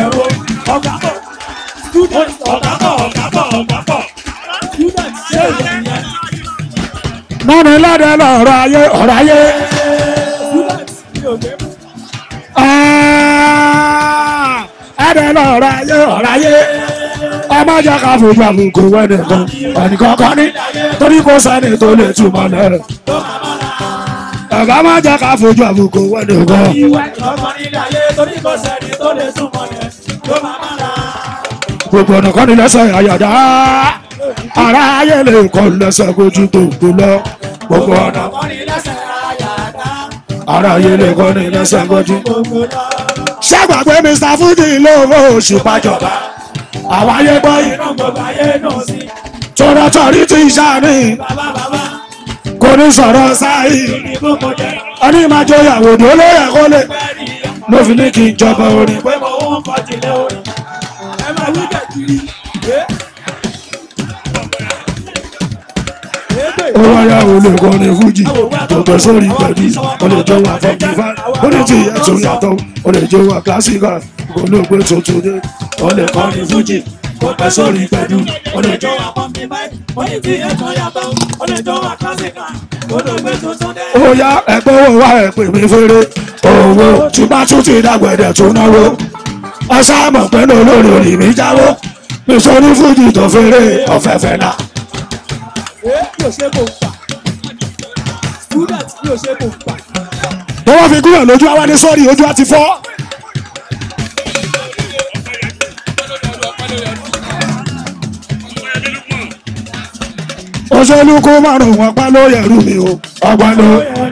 mọ́ni lọ́dẹ lọ́rọ̀ ayé ọ̀rọ̀ ayé. ẹ̀ẹ́dẹ̀ lọ́rọ̀ ayé ọ̀rọ̀ ayé. ọmọ jẹ́ ká fojú àbùkù wẹ́nì kan ẹnìkan kan ní torí kò sẹ́ni tó lè túmọ̀ lẹ́rẹ̀. ọ̀gá má jẹ́ ká fojú àbùkù wẹ́nì kan. gbogbo ọ̀nà kan ní lẹ́sẹ̀ àyàdá ara ayé lè kọ́ lẹ́sẹ̀ kojú tó gbó lọ gbogbo ọ̀nà. ara yé lè kọ́ ní lẹ́sẹ̀ gbọ́jú. ṣàgbàgbé mr fuji lówó oṣù pàjọba àwọn ayé gbọ́ yìí iná gbogbo ayé náà sí. tọ́rọ̀tọ̀rí ti ṣàní bàbá bàbá kò ní sọ̀rọ̀ sáyì ní gbogbo jẹ́ ẹni máa jọ ìyàwó tó lóye kó lè bẹ́ẹ̀ni ló fi ní kí n jọba orin. pé mo wọ́n kọ́ tilẹ̀ orin. ẹ máa wí kẹ̀kiri. ó wáyà ó lè kọ́ ní fuji tó gbẹ sórí pẹ̀lú ó lè jọ wà fọ́ọ̀kì fáì ó lè ti yàtọ̀ yàtọ̀ ó lè jọ wà kílásíkà ó lè gbé tuntun dé ó lè kọ́ ní fuji tó gbẹ sórí pẹ̀lú ó lè jọ wà. ó yá ẹgbẹ́ owó wa ẹ̀ pè mí fèrè owó tí bá tún ti dàgbẹ̀dẹ̀ tó náwó ọ̀sán mọ̀ pé lórí orí mi jáwó mi sọ ní fuji tó fèrè ọ̀fẹ́fẹ́ náà. yóò ṣe kò gbà student yóò ṣe kò gbà. bí wọ́n fi gúnyàn lójú àwa ní sọ́ọ̀rì ojú á ti fọ́. òṣèlú kó márùn ún ọpá ló yẹrù mi o ọgbà ló.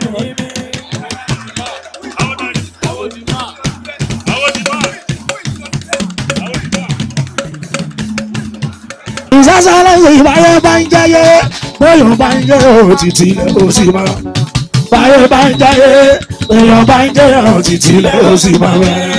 ìsásálẹ̀ ìbáyé bá ń jẹ́yé bóyá bá ń jẹ́ òtítì ilẹ̀ ó sì máa báyé bá ń jẹ́yé èèyàn bá ń jẹ́ òtítì ilẹ̀ ó sì máa bẹ́ẹ̀.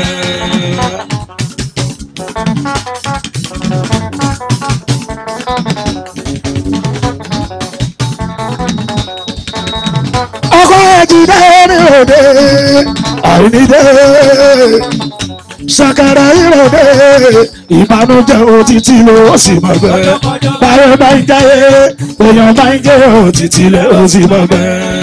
ọkọ ẹ̀jìdá ní òde àìníde ṣàkàrà ìròde ìbànújẹ́ òtítì ló sì máa bẹ́ẹ̀ báyé bá ń jẹ́yé èèyàn bá ń jẹ́ òtítì ilẹ̀ ó sì máa bẹ́ẹ̀.